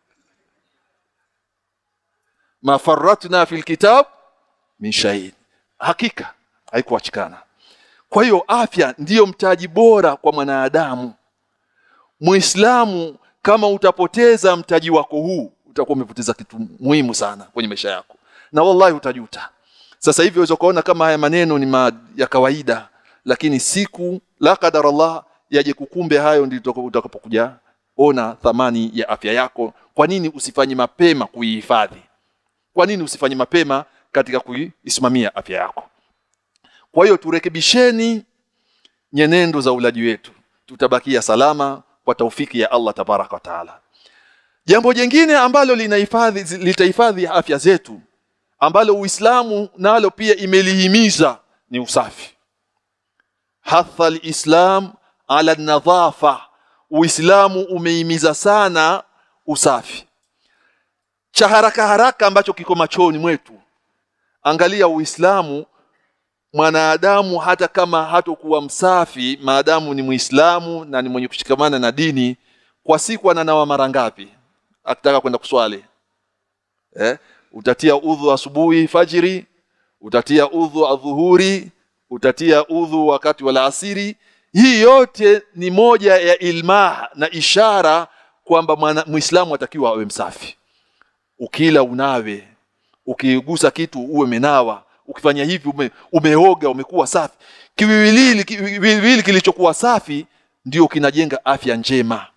B: mafaratna fil kitab min shay hakika haikuachikana kwa hiyo afya ndiyo mtaji bora kwa mwanadamu muislamu kama utapoteza mtaji wako huu utakuwa umepoteza kitu muhimu sana kwenye maisha yako na wallahi utajuta sasa hivi unaweza kuona kama haya maneno ni ma ya kawaida lakini siku la kadar Allah yaje kukumbe hayo ndio utakapokuja ona thamani ya afya yako kwa nini usifanye mapema kuihifadhi kwa nini usifanye mapema katika kuisimamia afya yako kwa hiyo turekebisheni nyenendo za ulaji wetu tutabakia salama kwa taufiki ya Allah tabaraka wa taala jambo jingine ambalo linahifadhi litahifadhi afya zetu ambalo Uislamu nalo pia imelihimiza ni usafi hatha alislam ala nadhafa Uislamu umehimiza sana usafi cha haraka haraka ambacho kiko machoni mwetu angalia Uislamu mwanadamu hata kama hatokuwa msafi maadamu ni Muislamu na ni mwenye kushikamana na dini kwa siku ananawa mara ngapi akitaka kwenda kuswali eh utatia udhu asubuhi fajiri utatia udhu adhuhuri utatia udhu wakati wa alasiri hii yote ni moja ya ilmah na ishara kwamba muislamu atakiwa awe msafi ukila unawe ukigusa kitu uwe menawa ukifanya hivi ume, umeoga umekuwa safi kiwiwili kiwiwili kilichokuwa safi ndio kinajenga afya njema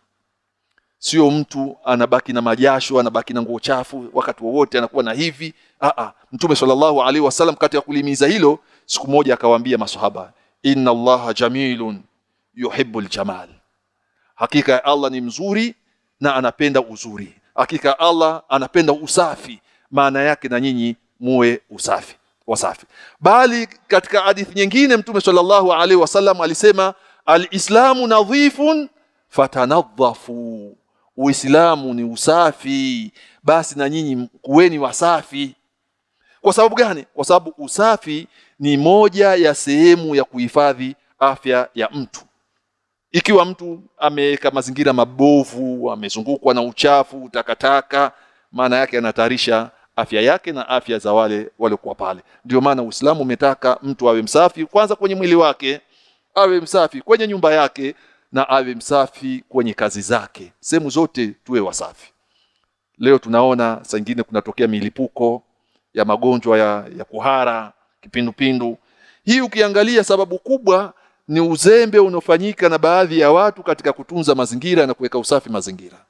B: sio mtu anabaki na majasho anabaki na nguo chafu wakati wowote anakuwa na hivi a a mtume sallallahu alaihi wasallam kati ya kulimiza hilo siku moja akawaambia maswahaba inna allaha jamilun yuhibbul jamal hakika ya Allah ni mzuri na anapenda uzuri hakika Allah anapenda usafi maana yake na nyinyi muwe usafi wasafi bali katika hadithi nyingine mtume sallallahu alaihi wasallam alisema alislamu nadhifun fatanadhafu uislamu ni usafi basi na nyinyi kuweni wasafi kwa sababu gani kwa sababu usafi ni moja ya sehemu ya kuhifadhi afya ya mtu ikiwa mtu ameweka mazingira mabovu amezungukwa na uchafu takataka maana yake anatayarisha afya yake na afya za wale waliokuwa pale ndio maana Uislamu umetaka mtu awe msafi kwanza kwenye mwili wake awe msafi kwenye nyumba yake na awe msafi kwenye kazi zake sehemu zote tuwe wasafi leo tunaona saa nyingine kunatokea milipuko ya magonjwa ya, ya kuhara kipindupindu hii ukiangalia sababu kubwa ni uzembe unaofanyika na baadhi ya watu katika kutunza mazingira na kuweka usafi mazingira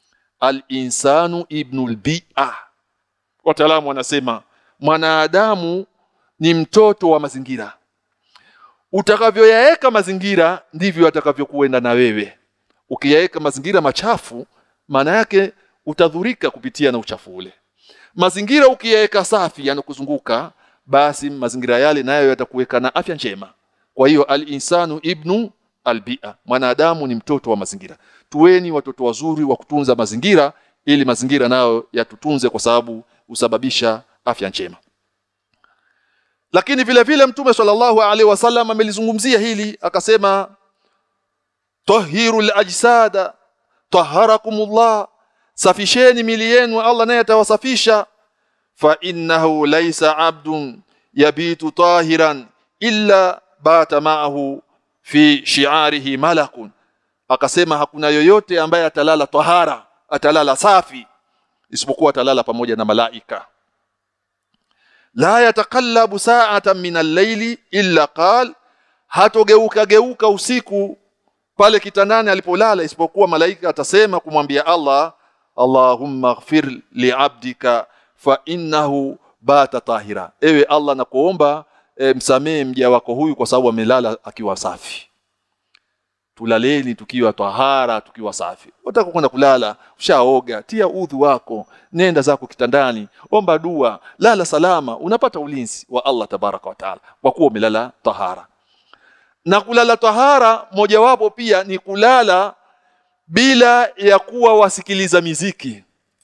B: al-insanu ibnul bi'a wataalamu wanasema mwanadamu ni mtoto wa mazingira utakavyoyaeka mazingira ndivyo atakavyokuenda na wewe ukiyaeka mazingira machafu maana yake utadhurika kupitia na uchafu ule mazingira ukiyaeka safi yanakuzunguka basi mazingira yale nayo yatakuweka na afya njema kwa hiyo al-insanu ibnu albia mwanadamu ni mtoto wa mazingira tuweni watoto wazuri wa kutunza mazingira ili mazingira nayo yatutunze kwa sababu husababisha afya njema lakini vile vile mtume sallallahu alaihi wasallam amelizungumzia hili akasema tahirul ajsada taharakumullah safisheni mili yenu Allah naye atawasafisha fa innahu laysa abdun yabitu tahiran illa bata ma'ahu fi shi'arihi malakun akasema hakuna yoyote ambaye atalala tahara atalala safi isipokuwa atalala pamoja na malaika la yatakallabu sa'atan min al-layli illa qal hatogeuka geuka usiku pale kitandani alipolala isipokuwa malaika atasema kumwambia Allah Allahumma ighfir li'abdika fa innahu bata tahira ewe Allah nakuomba e, msamee mja wako huyu kwa sababu amelala akiwa safi tulaleni tukiwa tahara tukiwa safi utaka kwenda kulala ushaoga tia udhu wako nenda zako kitandani omba dua lala salama unapata ulinzi wa Allah tabaraka wa taala kwa kuwa umelala tahara na kulala tahara mojawapo pia ni kulala bila ya kuwa wasikiliza miziki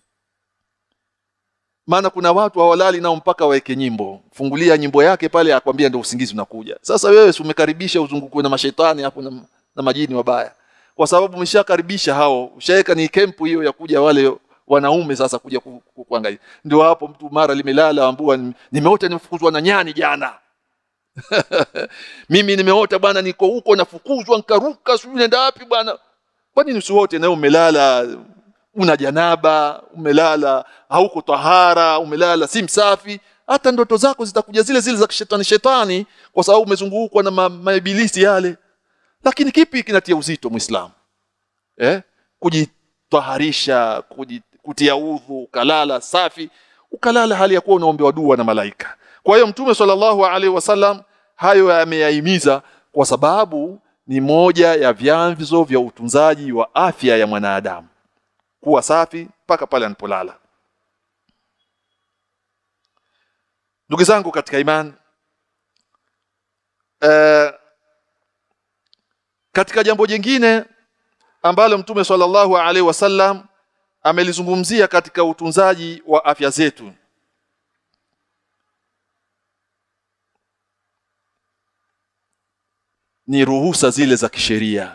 B: maana kuna watu hawalali nao mpaka waweke nyimbo fungulia nyimbo yake pale akwambia ndio usingizi unakuja sasa wewe umekaribisha uzungukwe na mashetani hapo na, na majini wabaya kwa sababu umeshakaribisha hao ushaweka ni kempu hiyo ya kuja wale wanaume sasa kuja ku, ku, kuangalia ndio hapo mtu mara limelala ambua nimeota nimefukuzwa na nyani jana mimi nimeota bwana niko huko nafukuzwa nkaruka sijui nenda wapi bwana kwa nini usiwote nawe umelala una janaba umelala hauko tahara umelala si msafi hata ndoto zako zitakuja zile zile za shetani shetani kwa sababu umezungukwa na ma, maibilisi yale lakini kipi kinatia uzito muislamu eh kujitaharisha kuji, kutia udhu ukalala safi ukalala hali ya kuwa unaombewa dua na malaika kwa hiyo mtume sallallahu alaihi wasallam hayo yameyahimiza kwa sababu ni moja ya vyanzo vya utunzaji wa afya ya mwanadamu kuwa safi mpaka pale anapolala ndugu zangu katika imani eh, katika jambo jingine ambalo mtume sallallahu alaihi wasallam amelizungumzia katika utunzaji wa afya zetu ni ruhusa zile za kisheria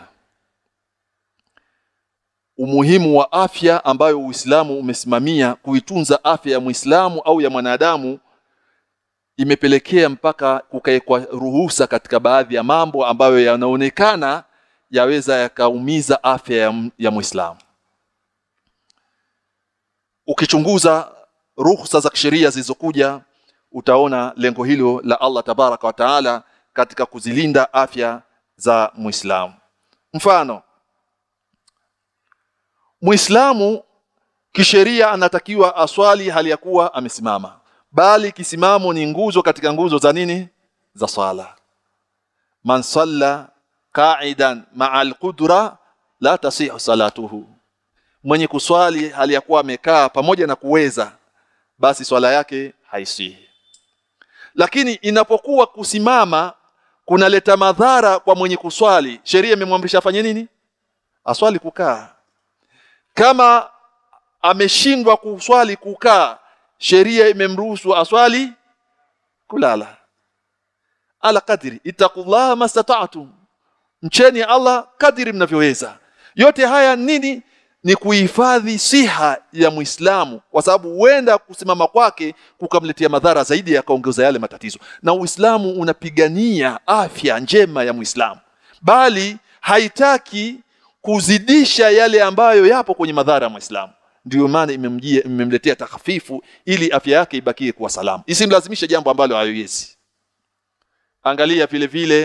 B: umuhimu wa afya ambayo Uislamu umesimamia kuitunza afya ya Muislamu au ya mwanadamu imepelekea mpaka kukaekwa ruhusa katika baadhi ya mambo ambayo yanaonekana yaweza yakaumiza afya ya, ya Muislamu. Ukichunguza ruhusa za kisheria zilizokuja utaona lengo hilo la Allah tabaraka wa taala katika kuzilinda afya za Muislamu. Mfano, Muislamu kisheria anatakiwa aswali hali ya kuwa amesimama, bali kisimamo ni nguzo katika nguzo za nini? Za swala. Man salla qa'idan ma'a al-qudra la tasihu salatuhu, mwenye kuswali hali ya kuwa amekaa pamoja na kuweza, basi swala yake haisihi. Lakini inapokuwa kusimama kunaleta madhara kwa mwenye kuswali, sheria imemwamrisha afanye nini? Aswali kukaa. Kama ameshindwa kuswali kukaa, sheria imemruhusu aswali kulala. Ala kadri ittaqullaha mastata'tum, mcheni Allah kadiri mnavyoweza. Yote haya nini? Ni kuhifadhi siha ya Muislamu, kwa sababu huenda kusimama kwake kukamletea madhara zaidi, yakaongeza yale matatizo. Na Uislamu unapigania afya njema ya Muislamu, bali haitaki kuzidisha yale ambayo yapo kwenye madhara ya Muislamu. Ndio maana imemjia imemletea takhafifu ili afya yake ibakie kuwa salama, isimlazimishe jambo ambalo haiwezi. Angalia vile vile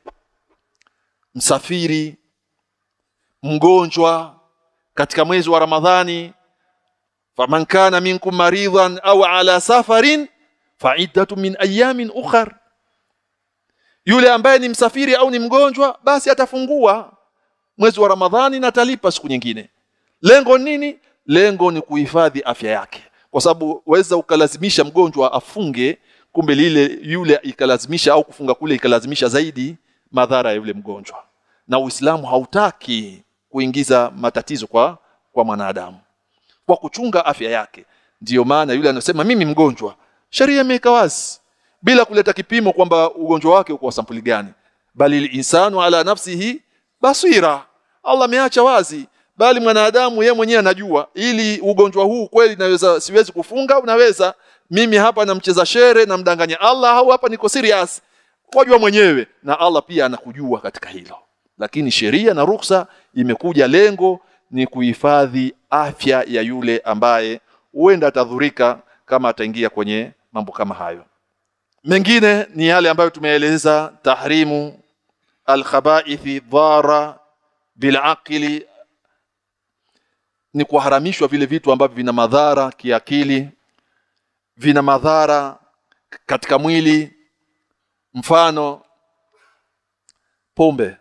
B: msafiri, mgonjwa katika mwezi wa Ramadhani, faman kana minkum maridhan au ala safarin fa'iddatu min ayamin ukhar, yule ambaye ni msafiri au ni mgonjwa, basi atafungua mwezi wa Ramadhani na atalipa siku nyingine. Lengo nini? Lengo ni kuhifadhi afya yake, kwa sababu waweza ukalazimisha mgonjwa afunge, kumbe lile yule ikalazimisha au kufunga kule ikalazimisha zaidi madhara ya yule mgonjwa, na Uislamu hautaki kuingiza matatizo kwa kwa mwanadamu kwa kuchunga afya yake. Ndiyo maana yule anasema mimi mgonjwa, sheria imeweka wazi bila kuleta kipimo kwamba ugonjwa wake uko sampuli gani, bali insanu ala nafsihi basira. Allah ameacha wazi, bali mwanadamu yeye mwenyewe anajua, ili ugonjwa huu kweli naweza siwezi kufunga, unaweza mimi hapa namcheza shere namdanganya Allah au hapa niko serious, wajua mwenyewe, na Allah pia anakujua katika hilo. Lakini sheria na ruksa imekuja, lengo ni kuhifadhi afya ya yule ambaye huenda atadhurika kama ataingia kwenye mambo kama hayo. Mengine ni yale ambayo tumeeleza, tahrimu alkhabaithi dhara bilaqili, ni kuharamishwa vile vitu ambavyo vina madhara kiakili, vina madhara katika mwili. Mfano pombe.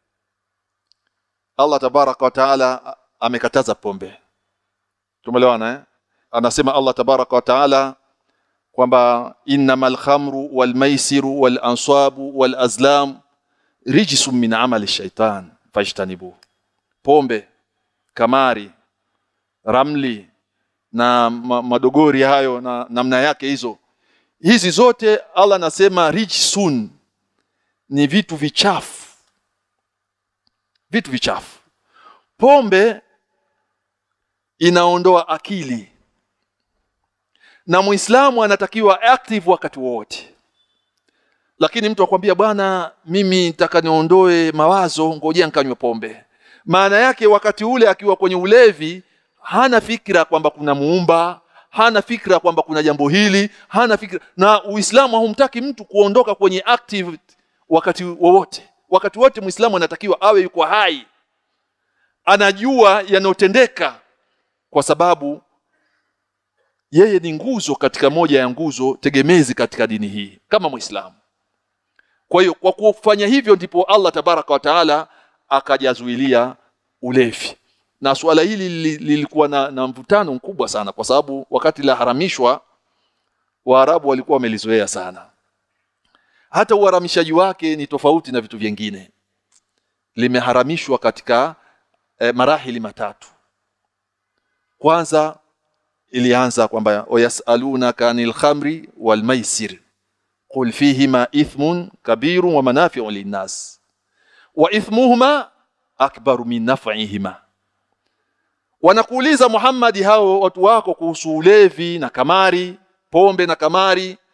B: Allah tabaraka wa taala amekataza pombe. Tumeelewana eh? Anasema Allah tabaraka wa taala kwamba innamal khamru wal maisiru wal ansabu wal azlam rijsun min amali shaitan fajtanibu. Pombe, kamari, ramli na ma madogori hayo na namna yake hizo, hizi zote Allah anasema rijsun, ni vitu vichafu, vitu vichafu. Pombe inaondoa akili na Muislamu anatakiwa active wakati wote. Lakini mtu akwambia bwana, mimi nitaka niondoe mawazo, ngojea nikanywe pombe. Maana yake wakati ule akiwa kwenye ulevi hana fikra kwamba kuna muumba, hana fikra kwamba kuna jambo hili, hana fikra. Na Uislamu haumtaki mtu kuondoka kwenye active wakati wowote. Wakati wote Muislamu anatakiwa awe yuko hai, anajua yanayotendeka, kwa sababu yeye ni nguzo katika moja ya nguzo tegemezi katika dini hii kama Muislamu. Kwa hiyo kwa kufanya hivyo ndipo Allah tabaraka wa taala akajazuilia ulevi, na suala hili lilikuwa na, na mvutano mkubwa sana, kwa sababu wakati la haramishwa Waarabu walikuwa wamelizoea sana. Hata uharamishaji wake ni tofauti na vitu vingine. Limeharamishwa katika eh, marahili matatu. Kwanza ilianza kwamba wayasalunaka anil khamri wal maisir qul fihima ithmun kabirun wa manafi'u linnas wa ithmuhuma akbaru min naf'ihima wanakuuliza Muhammad hao watu wako kuhusu ulevi na kamari pombe na kamari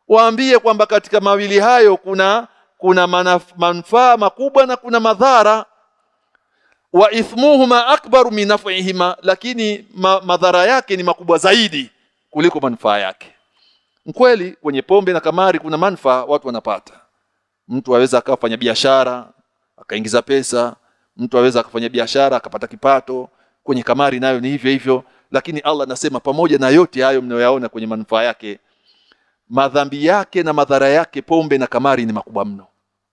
B: waambie kwamba katika mawili hayo kuna kuna manaf- manufaa makubwa na kuna madhara wa ithmuhuma akbaru min naf'ihima lakini ma, madhara yake ni makubwa zaidi kuliko manufaa yake kweli kwenye pombe na kamari kuna manufaa watu wanapata mtu aweza akafanya biashara akaingiza pesa mtu aweza akafanya biashara akapata kipato kwenye kamari nayo ni hivyo hivyo lakini Allah anasema pamoja na yote hayo mnayoyaona kwenye manufaa yake madhambi yake na madhara yake pombe na kamari ni makubwa mno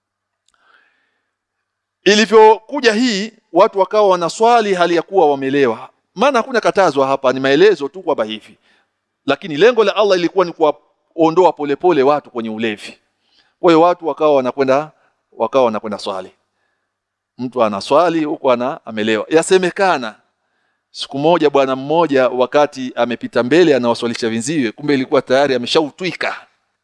B: ilivyokuja hii watu wakawa wanaswali hali ya kuwa wamelewa maana hakuna katazwa hapa ni maelezo tu kwamba hivi lakini lengo la Allah ilikuwa ni kuwaondoa polepole watu kwenye ulevi kwa hiyo watu wakawa wanakwenda wakawa wanakwenda swali mtu anaswali huko ana amelewa yasemekana siku moja bwana mmoja wakati amepita mbele anawaswalisha wenziwe kumbe ilikuwa tayari ameshautwika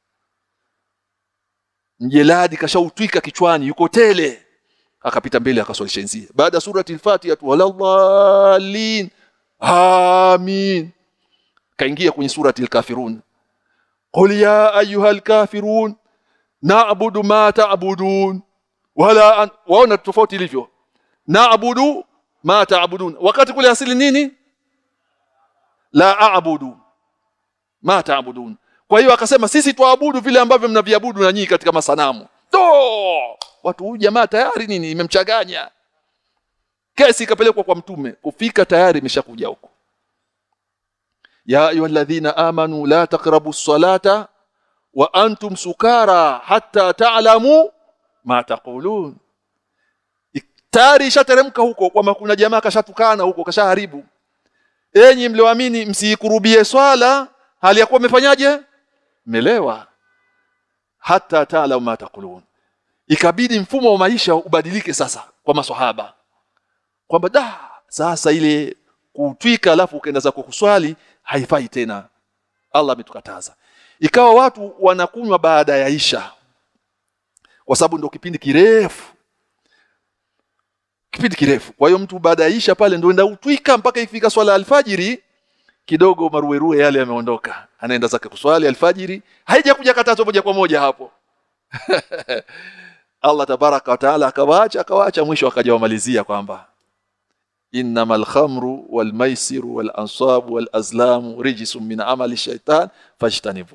B: mjeladi kashautwika kichwani yuko tele akapita mbele akaswalisha wenziwe baada ya surati al-Fatiha tu waladhalin amin kaingia kwenye surati al-Kafirun qul ya ayyuhal kafirun na'budu ma ta'budun wala an... waona tofauti ilivyo na'budu ma ta'budun wakati kule asili nini la a'budu ma ta'budun kwa hiyo akasema sisi tuabudu vile ambavyo mnaviabudu na nyinyi katika masanamu to watu huyu jamaa tayari nini imemchanganya kesi ikapelekwa kwa mtume kufika tayari imeshakuja huko ya ayyuhalladhina amanu la taqrabu salata wa antum sukara hatta ta'lamu ma taqulun tayari ishateremka huko kwamba kuna jamaa kashatukana huko kashaharibu enyi mlioamini msiikurubie swala hali ya kuwa mmefanyaje melewa hata ta'lamu ma taqulun ikabidi mfumo wa maisha ubadilike sasa kwa maswahaba kwamba da sasa ile kutwika alafu ukaenda zako kuswali haifai tena Allah ametukataza ikawa watu wanakunywa baada ya isha kwa sababu ndio kipindi kirefu kipindi kirefu kwa hiyo mtu baada ya isha pale ndio enda utwika mpaka ifika swala alfajiri kidogo maruerue yale yameondoka anaenda zake kuswali alfajiri haijakuja katazo moja kwa moja hapo Allah tabaraka wa taala akawaacha akawaacha mwisho akajawamalizia kwamba innamal khamru wal maisiru wal ansabu wal azlamu rijsun min amali shaitan fajtanibu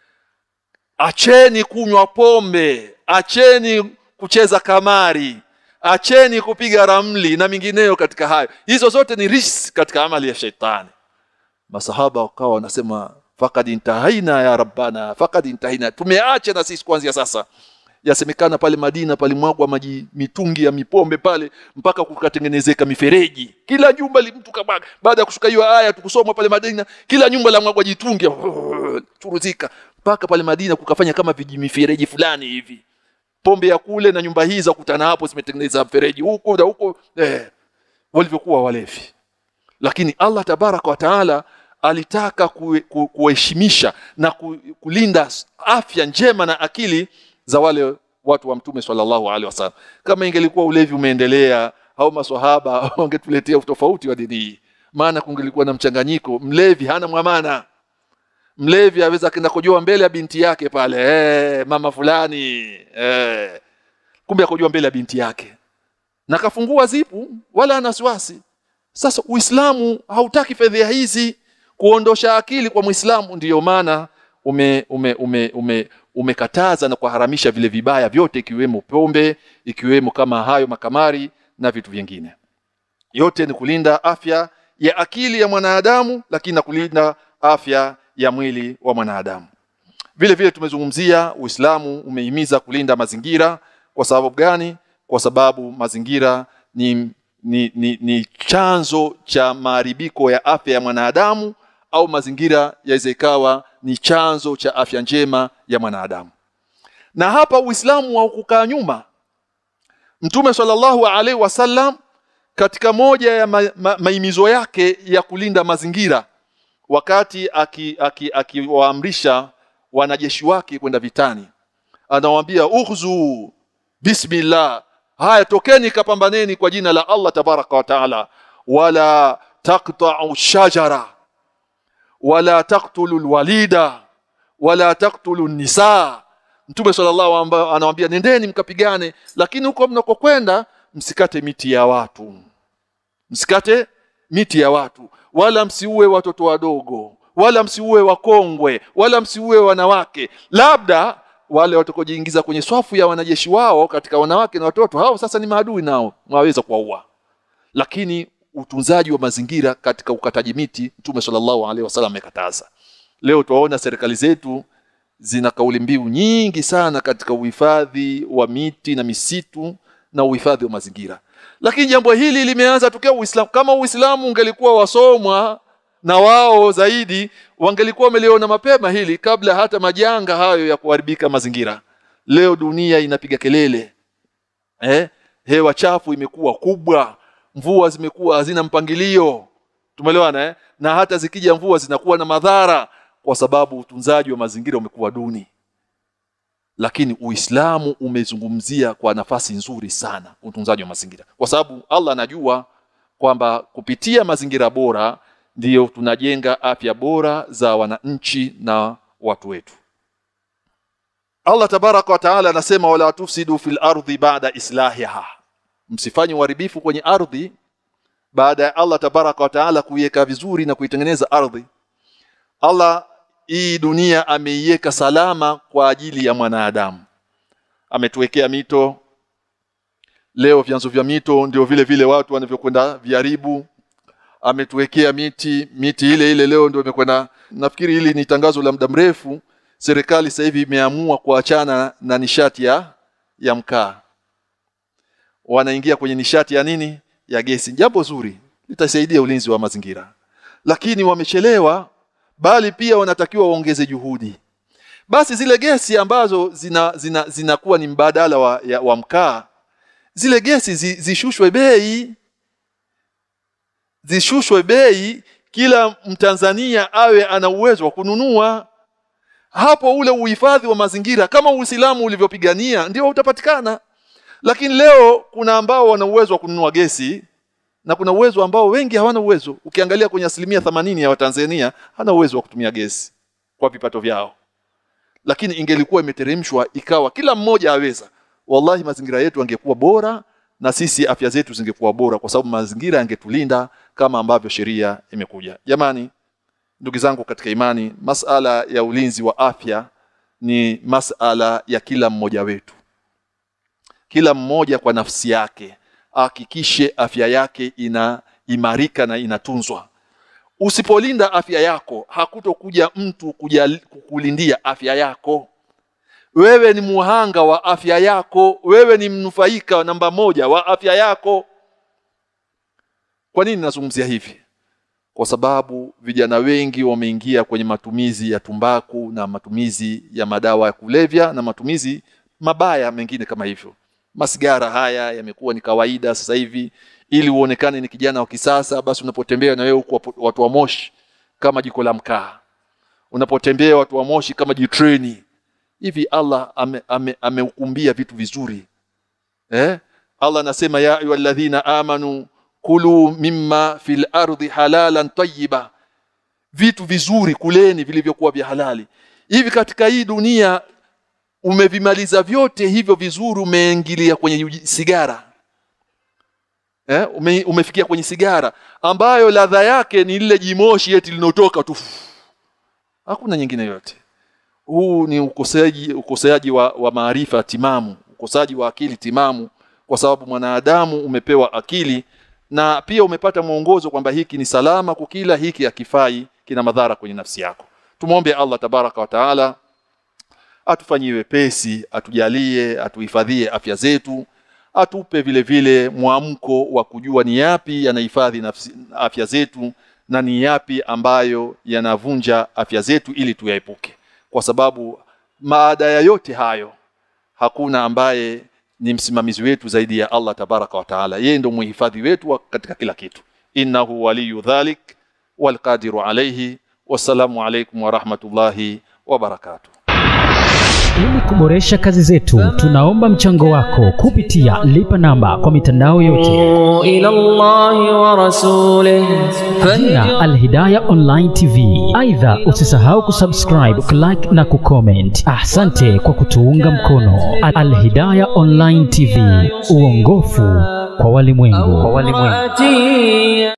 B: acheni kunywa pombe acheni kucheza kamari acheni kupiga ramli na mingineyo katika hayo hizo zote ni rijs katika amali ya shaitani masahaba wakawa wanasema faqad intahaina ya rabbana faqad intahaina tumeacha na sisi kuanzia sasa yasemekana pale Madina palimwagwa maji mitungi ya mipombe pale mpaka kukatengenezeka mifereji kila nyumba li mtu kama baada ya kushuka hiyo aya tukusoma pale Madina kila nyumba la mwagwa jitungi churuzika mpaka pale Madina kukafanya kama vijimifereji fulani hivi pombe ya kule na nyumba hii za kutana hapo zimetengeneza mfereji huko na huko eh walivyokuwa walevi lakini Allah tabaraka wa taala alitaka kuheshimisha na ku, kulinda afya njema na akili za wale watu wa mtume sallallahu alaihi wasallam kama ingelikuwa ulevi umeendelea au maswahaba wangetuletea utofauti wa dini hii maana kungelikuwa na mchanganyiko mlevi hana mwamana mlevi aweza kenda kujoa mbele ya binti yake pale eh mama fulani eh kumbe akojoa mbele ya binti yake na kafungua zipu wala ana wasiwasi sasa uislamu hautaki fedha hizi kuondosha akili kwa muislamu ndiyo maana ume ume ume, ume umekataza na kuharamisha vile vibaya vyote ikiwemo pombe ikiwemo kama hayo makamari na vitu vingine yote ni kulinda afya ya akili ya mwanadamu lakini na kulinda afya ya mwili wa mwanadamu vile vile tumezungumzia Uislamu umehimiza kulinda mazingira kwa sababu gani kwa sababu mazingira ni ni, ni, ni chanzo cha maharibiko ya afya ya mwanadamu au mazingira yaweza ikawa ni chanzo cha afya njema ya mwanadamu na hapa uislamu haukukaa nyuma mtume sallallahu alaihi wasallam katika moja ya ma, ma, maimizo yake ya kulinda mazingira wakati akiwaamrisha aki, aki wanajeshi wake kwenda vitani anawaambia ukhzu bismillah haya tokeni kapambaneni kwa jina la Allah tabaraka wa taala wala taqta'u shajara wala taqtulu alwalida wala taktulu nisaa mtume sallallahu amba- anawaambia nendeni mkapigane lakini huko mnakokwenda msikate miti ya watu msikate miti ya watu wala msiue watoto wadogo wala msiue wakongwe wala msiue wanawake labda wale watakaojiingiza kwenye swafu ya wanajeshi wao katika wanawake na watoto hao sasa ni maadui nao mwaweza kuwaua lakini utunzaji wa mazingira katika ukataji miti mtume sallallahu alaihi wasallam amekataza leo tuwaona serikali zetu zina kauli mbiu nyingi sana katika uhifadhi wa miti na misitu na uhifadhi wa mazingira lakini jambo hili limeanza tokea Uislamu kama Uislamu ungelikuwa wasomwa na wao zaidi wangelikuwa wameliona mapema hili kabla hata majanga hayo ya kuharibika mazingira leo dunia inapiga kelele eh hewa chafu imekuwa kubwa mvua zimekuwa hazina mpangilio tumeelewana eh? na hata zikija mvua zinakuwa na madhara kwa sababu utunzaji wa mazingira umekuwa duni lakini Uislamu umezungumzia kwa nafasi nzuri sana utunzaji wa mazingira kwa sababu Allah anajua kwamba kupitia mazingira bora ndiyo tunajenga afya bora za wananchi na watu wetu Allah tabaraka wa taala anasema wala tufsidu fil ardi ba'da islahiha msifanye uharibifu kwenye ardhi baada ya Allah tabaraka wa taala kuiweka vizuri na kuitengeneza ardhi Allah hii dunia ameiweka salama kwa ajili ya mwanadamu ametuwekea mito leo vyanzo vya mito ndio vile vile watu wanavyokwenda viharibu ametuwekea miti miti ile ile leo ndio imekwenda nafikiri hili ni tangazo la muda mrefu serikali sasa hivi imeamua kuachana na nishati ya ya mkaa wanaingia kwenye nishati ya nini ya gesi jambo zuri litasaidia ulinzi wa mazingira lakini wamechelewa bali pia wanatakiwa waongeze juhudi basi zile gesi ambazo zina zina zinakuwa ni mbadala wa, ya, wa mkaa zile gesi zi, zishushwe bei zishushwe bei kila mtanzania awe ana uwezo wa kununua hapo ule uhifadhi wa mazingira kama Uislamu ulivyopigania ndio utapatikana lakini leo kuna ambao wana uwezo wa kununua gesi na kuna uwezo ambao wengi hawana uwezo ukiangalia kwenye asilimia themanini ya Watanzania hana uwezo wa kutumia gesi kwa vipato vyao lakini ingelikuwa imeteremshwa ikawa kila mmoja aweza wallahi mazingira yetu angekuwa bora na sisi afya zetu zingekuwa bora kwa sababu mazingira yangetulinda kama ambavyo sheria imekuja jamani ndugu zangu katika imani masala ya ulinzi wa afya ni masala ya kila mmoja wetu kila mmoja kwa nafsi yake ahakikishe afya yake inaimarika na inatunzwa usipolinda afya yako hakutokuja mtu kuja kukulindia afya yako wewe ni muhanga wa afya yako wewe ni mnufaika namba moja wa afya yako kwa nini nazungumzia hivi kwa sababu vijana wengi wameingia kwenye matumizi ya tumbaku na matumizi ya madawa ya kulevya na matumizi mabaya mengine kama hivyo masigara haya yamekuwa ni kawaida sasa hivi ili uonekane ni kijana wa kisasa basi unapotembea na wewe huko watu wa moshi kama jiko la mkaa unapotembea watu wa moshi kama jitreni hivi Allah ameukumbia ame, ame vitu vizuri eh Allah anasema ya ayyuhalladhina amanu kulu mimma fil ardi halalan tayyiba vitu vizuri kuleni vilivyokuwa vya halali hivi katika hii dunia umevimaliza vyote hivyo vizuri umeingilia kwenye sigara eh ume, umefikia kwenye sigara ambayo ladha yake ni lile jimoshi eti linotoka tu hakuna nyingine yote huu ni ukoseaji ukoseaji wa, wa maarifa timamu ukosaji wa akili timamu kwa sababu mwanadamu umepewa akili na pia umepata mwongozo kwamba hiki ni salama kukila hiki hakifai kina madhara kwenye nafsi yako tumwombe Allah tabaraka wa taala atufanyie wepesi atujalie atuhifadhie afya zetu atupe vile vile mwamko wa kujua ni yapi yanahifadhi afya zetu na ni yapi ambayo yanavunja afya zetu ili tuyaepuke kwa sababu maada ya yote hayo hakuna ambaye ni msimamizi wetu zaidi ya Allah tabaraka wa taala yeye ndio muhifadhi wetu katika kila kitu innahu waliyu dhalik walqadiru alayhi wassalamu alaykum wa rahmatullahi wa barakatuh
C: ili kuboresha kazi zetu tunaomba mchango wako kupitia lipa namba kwa mitandao yote
A: إلى الله ورسوله
C: jina Alhidaya Online TV. Aidha, usisahau kusubscribe, kulike na kucomment. Asante kwa kutuunga mkono. Alhidaya Online TV, uongofu kwa walimwengu.
A: أوقاتي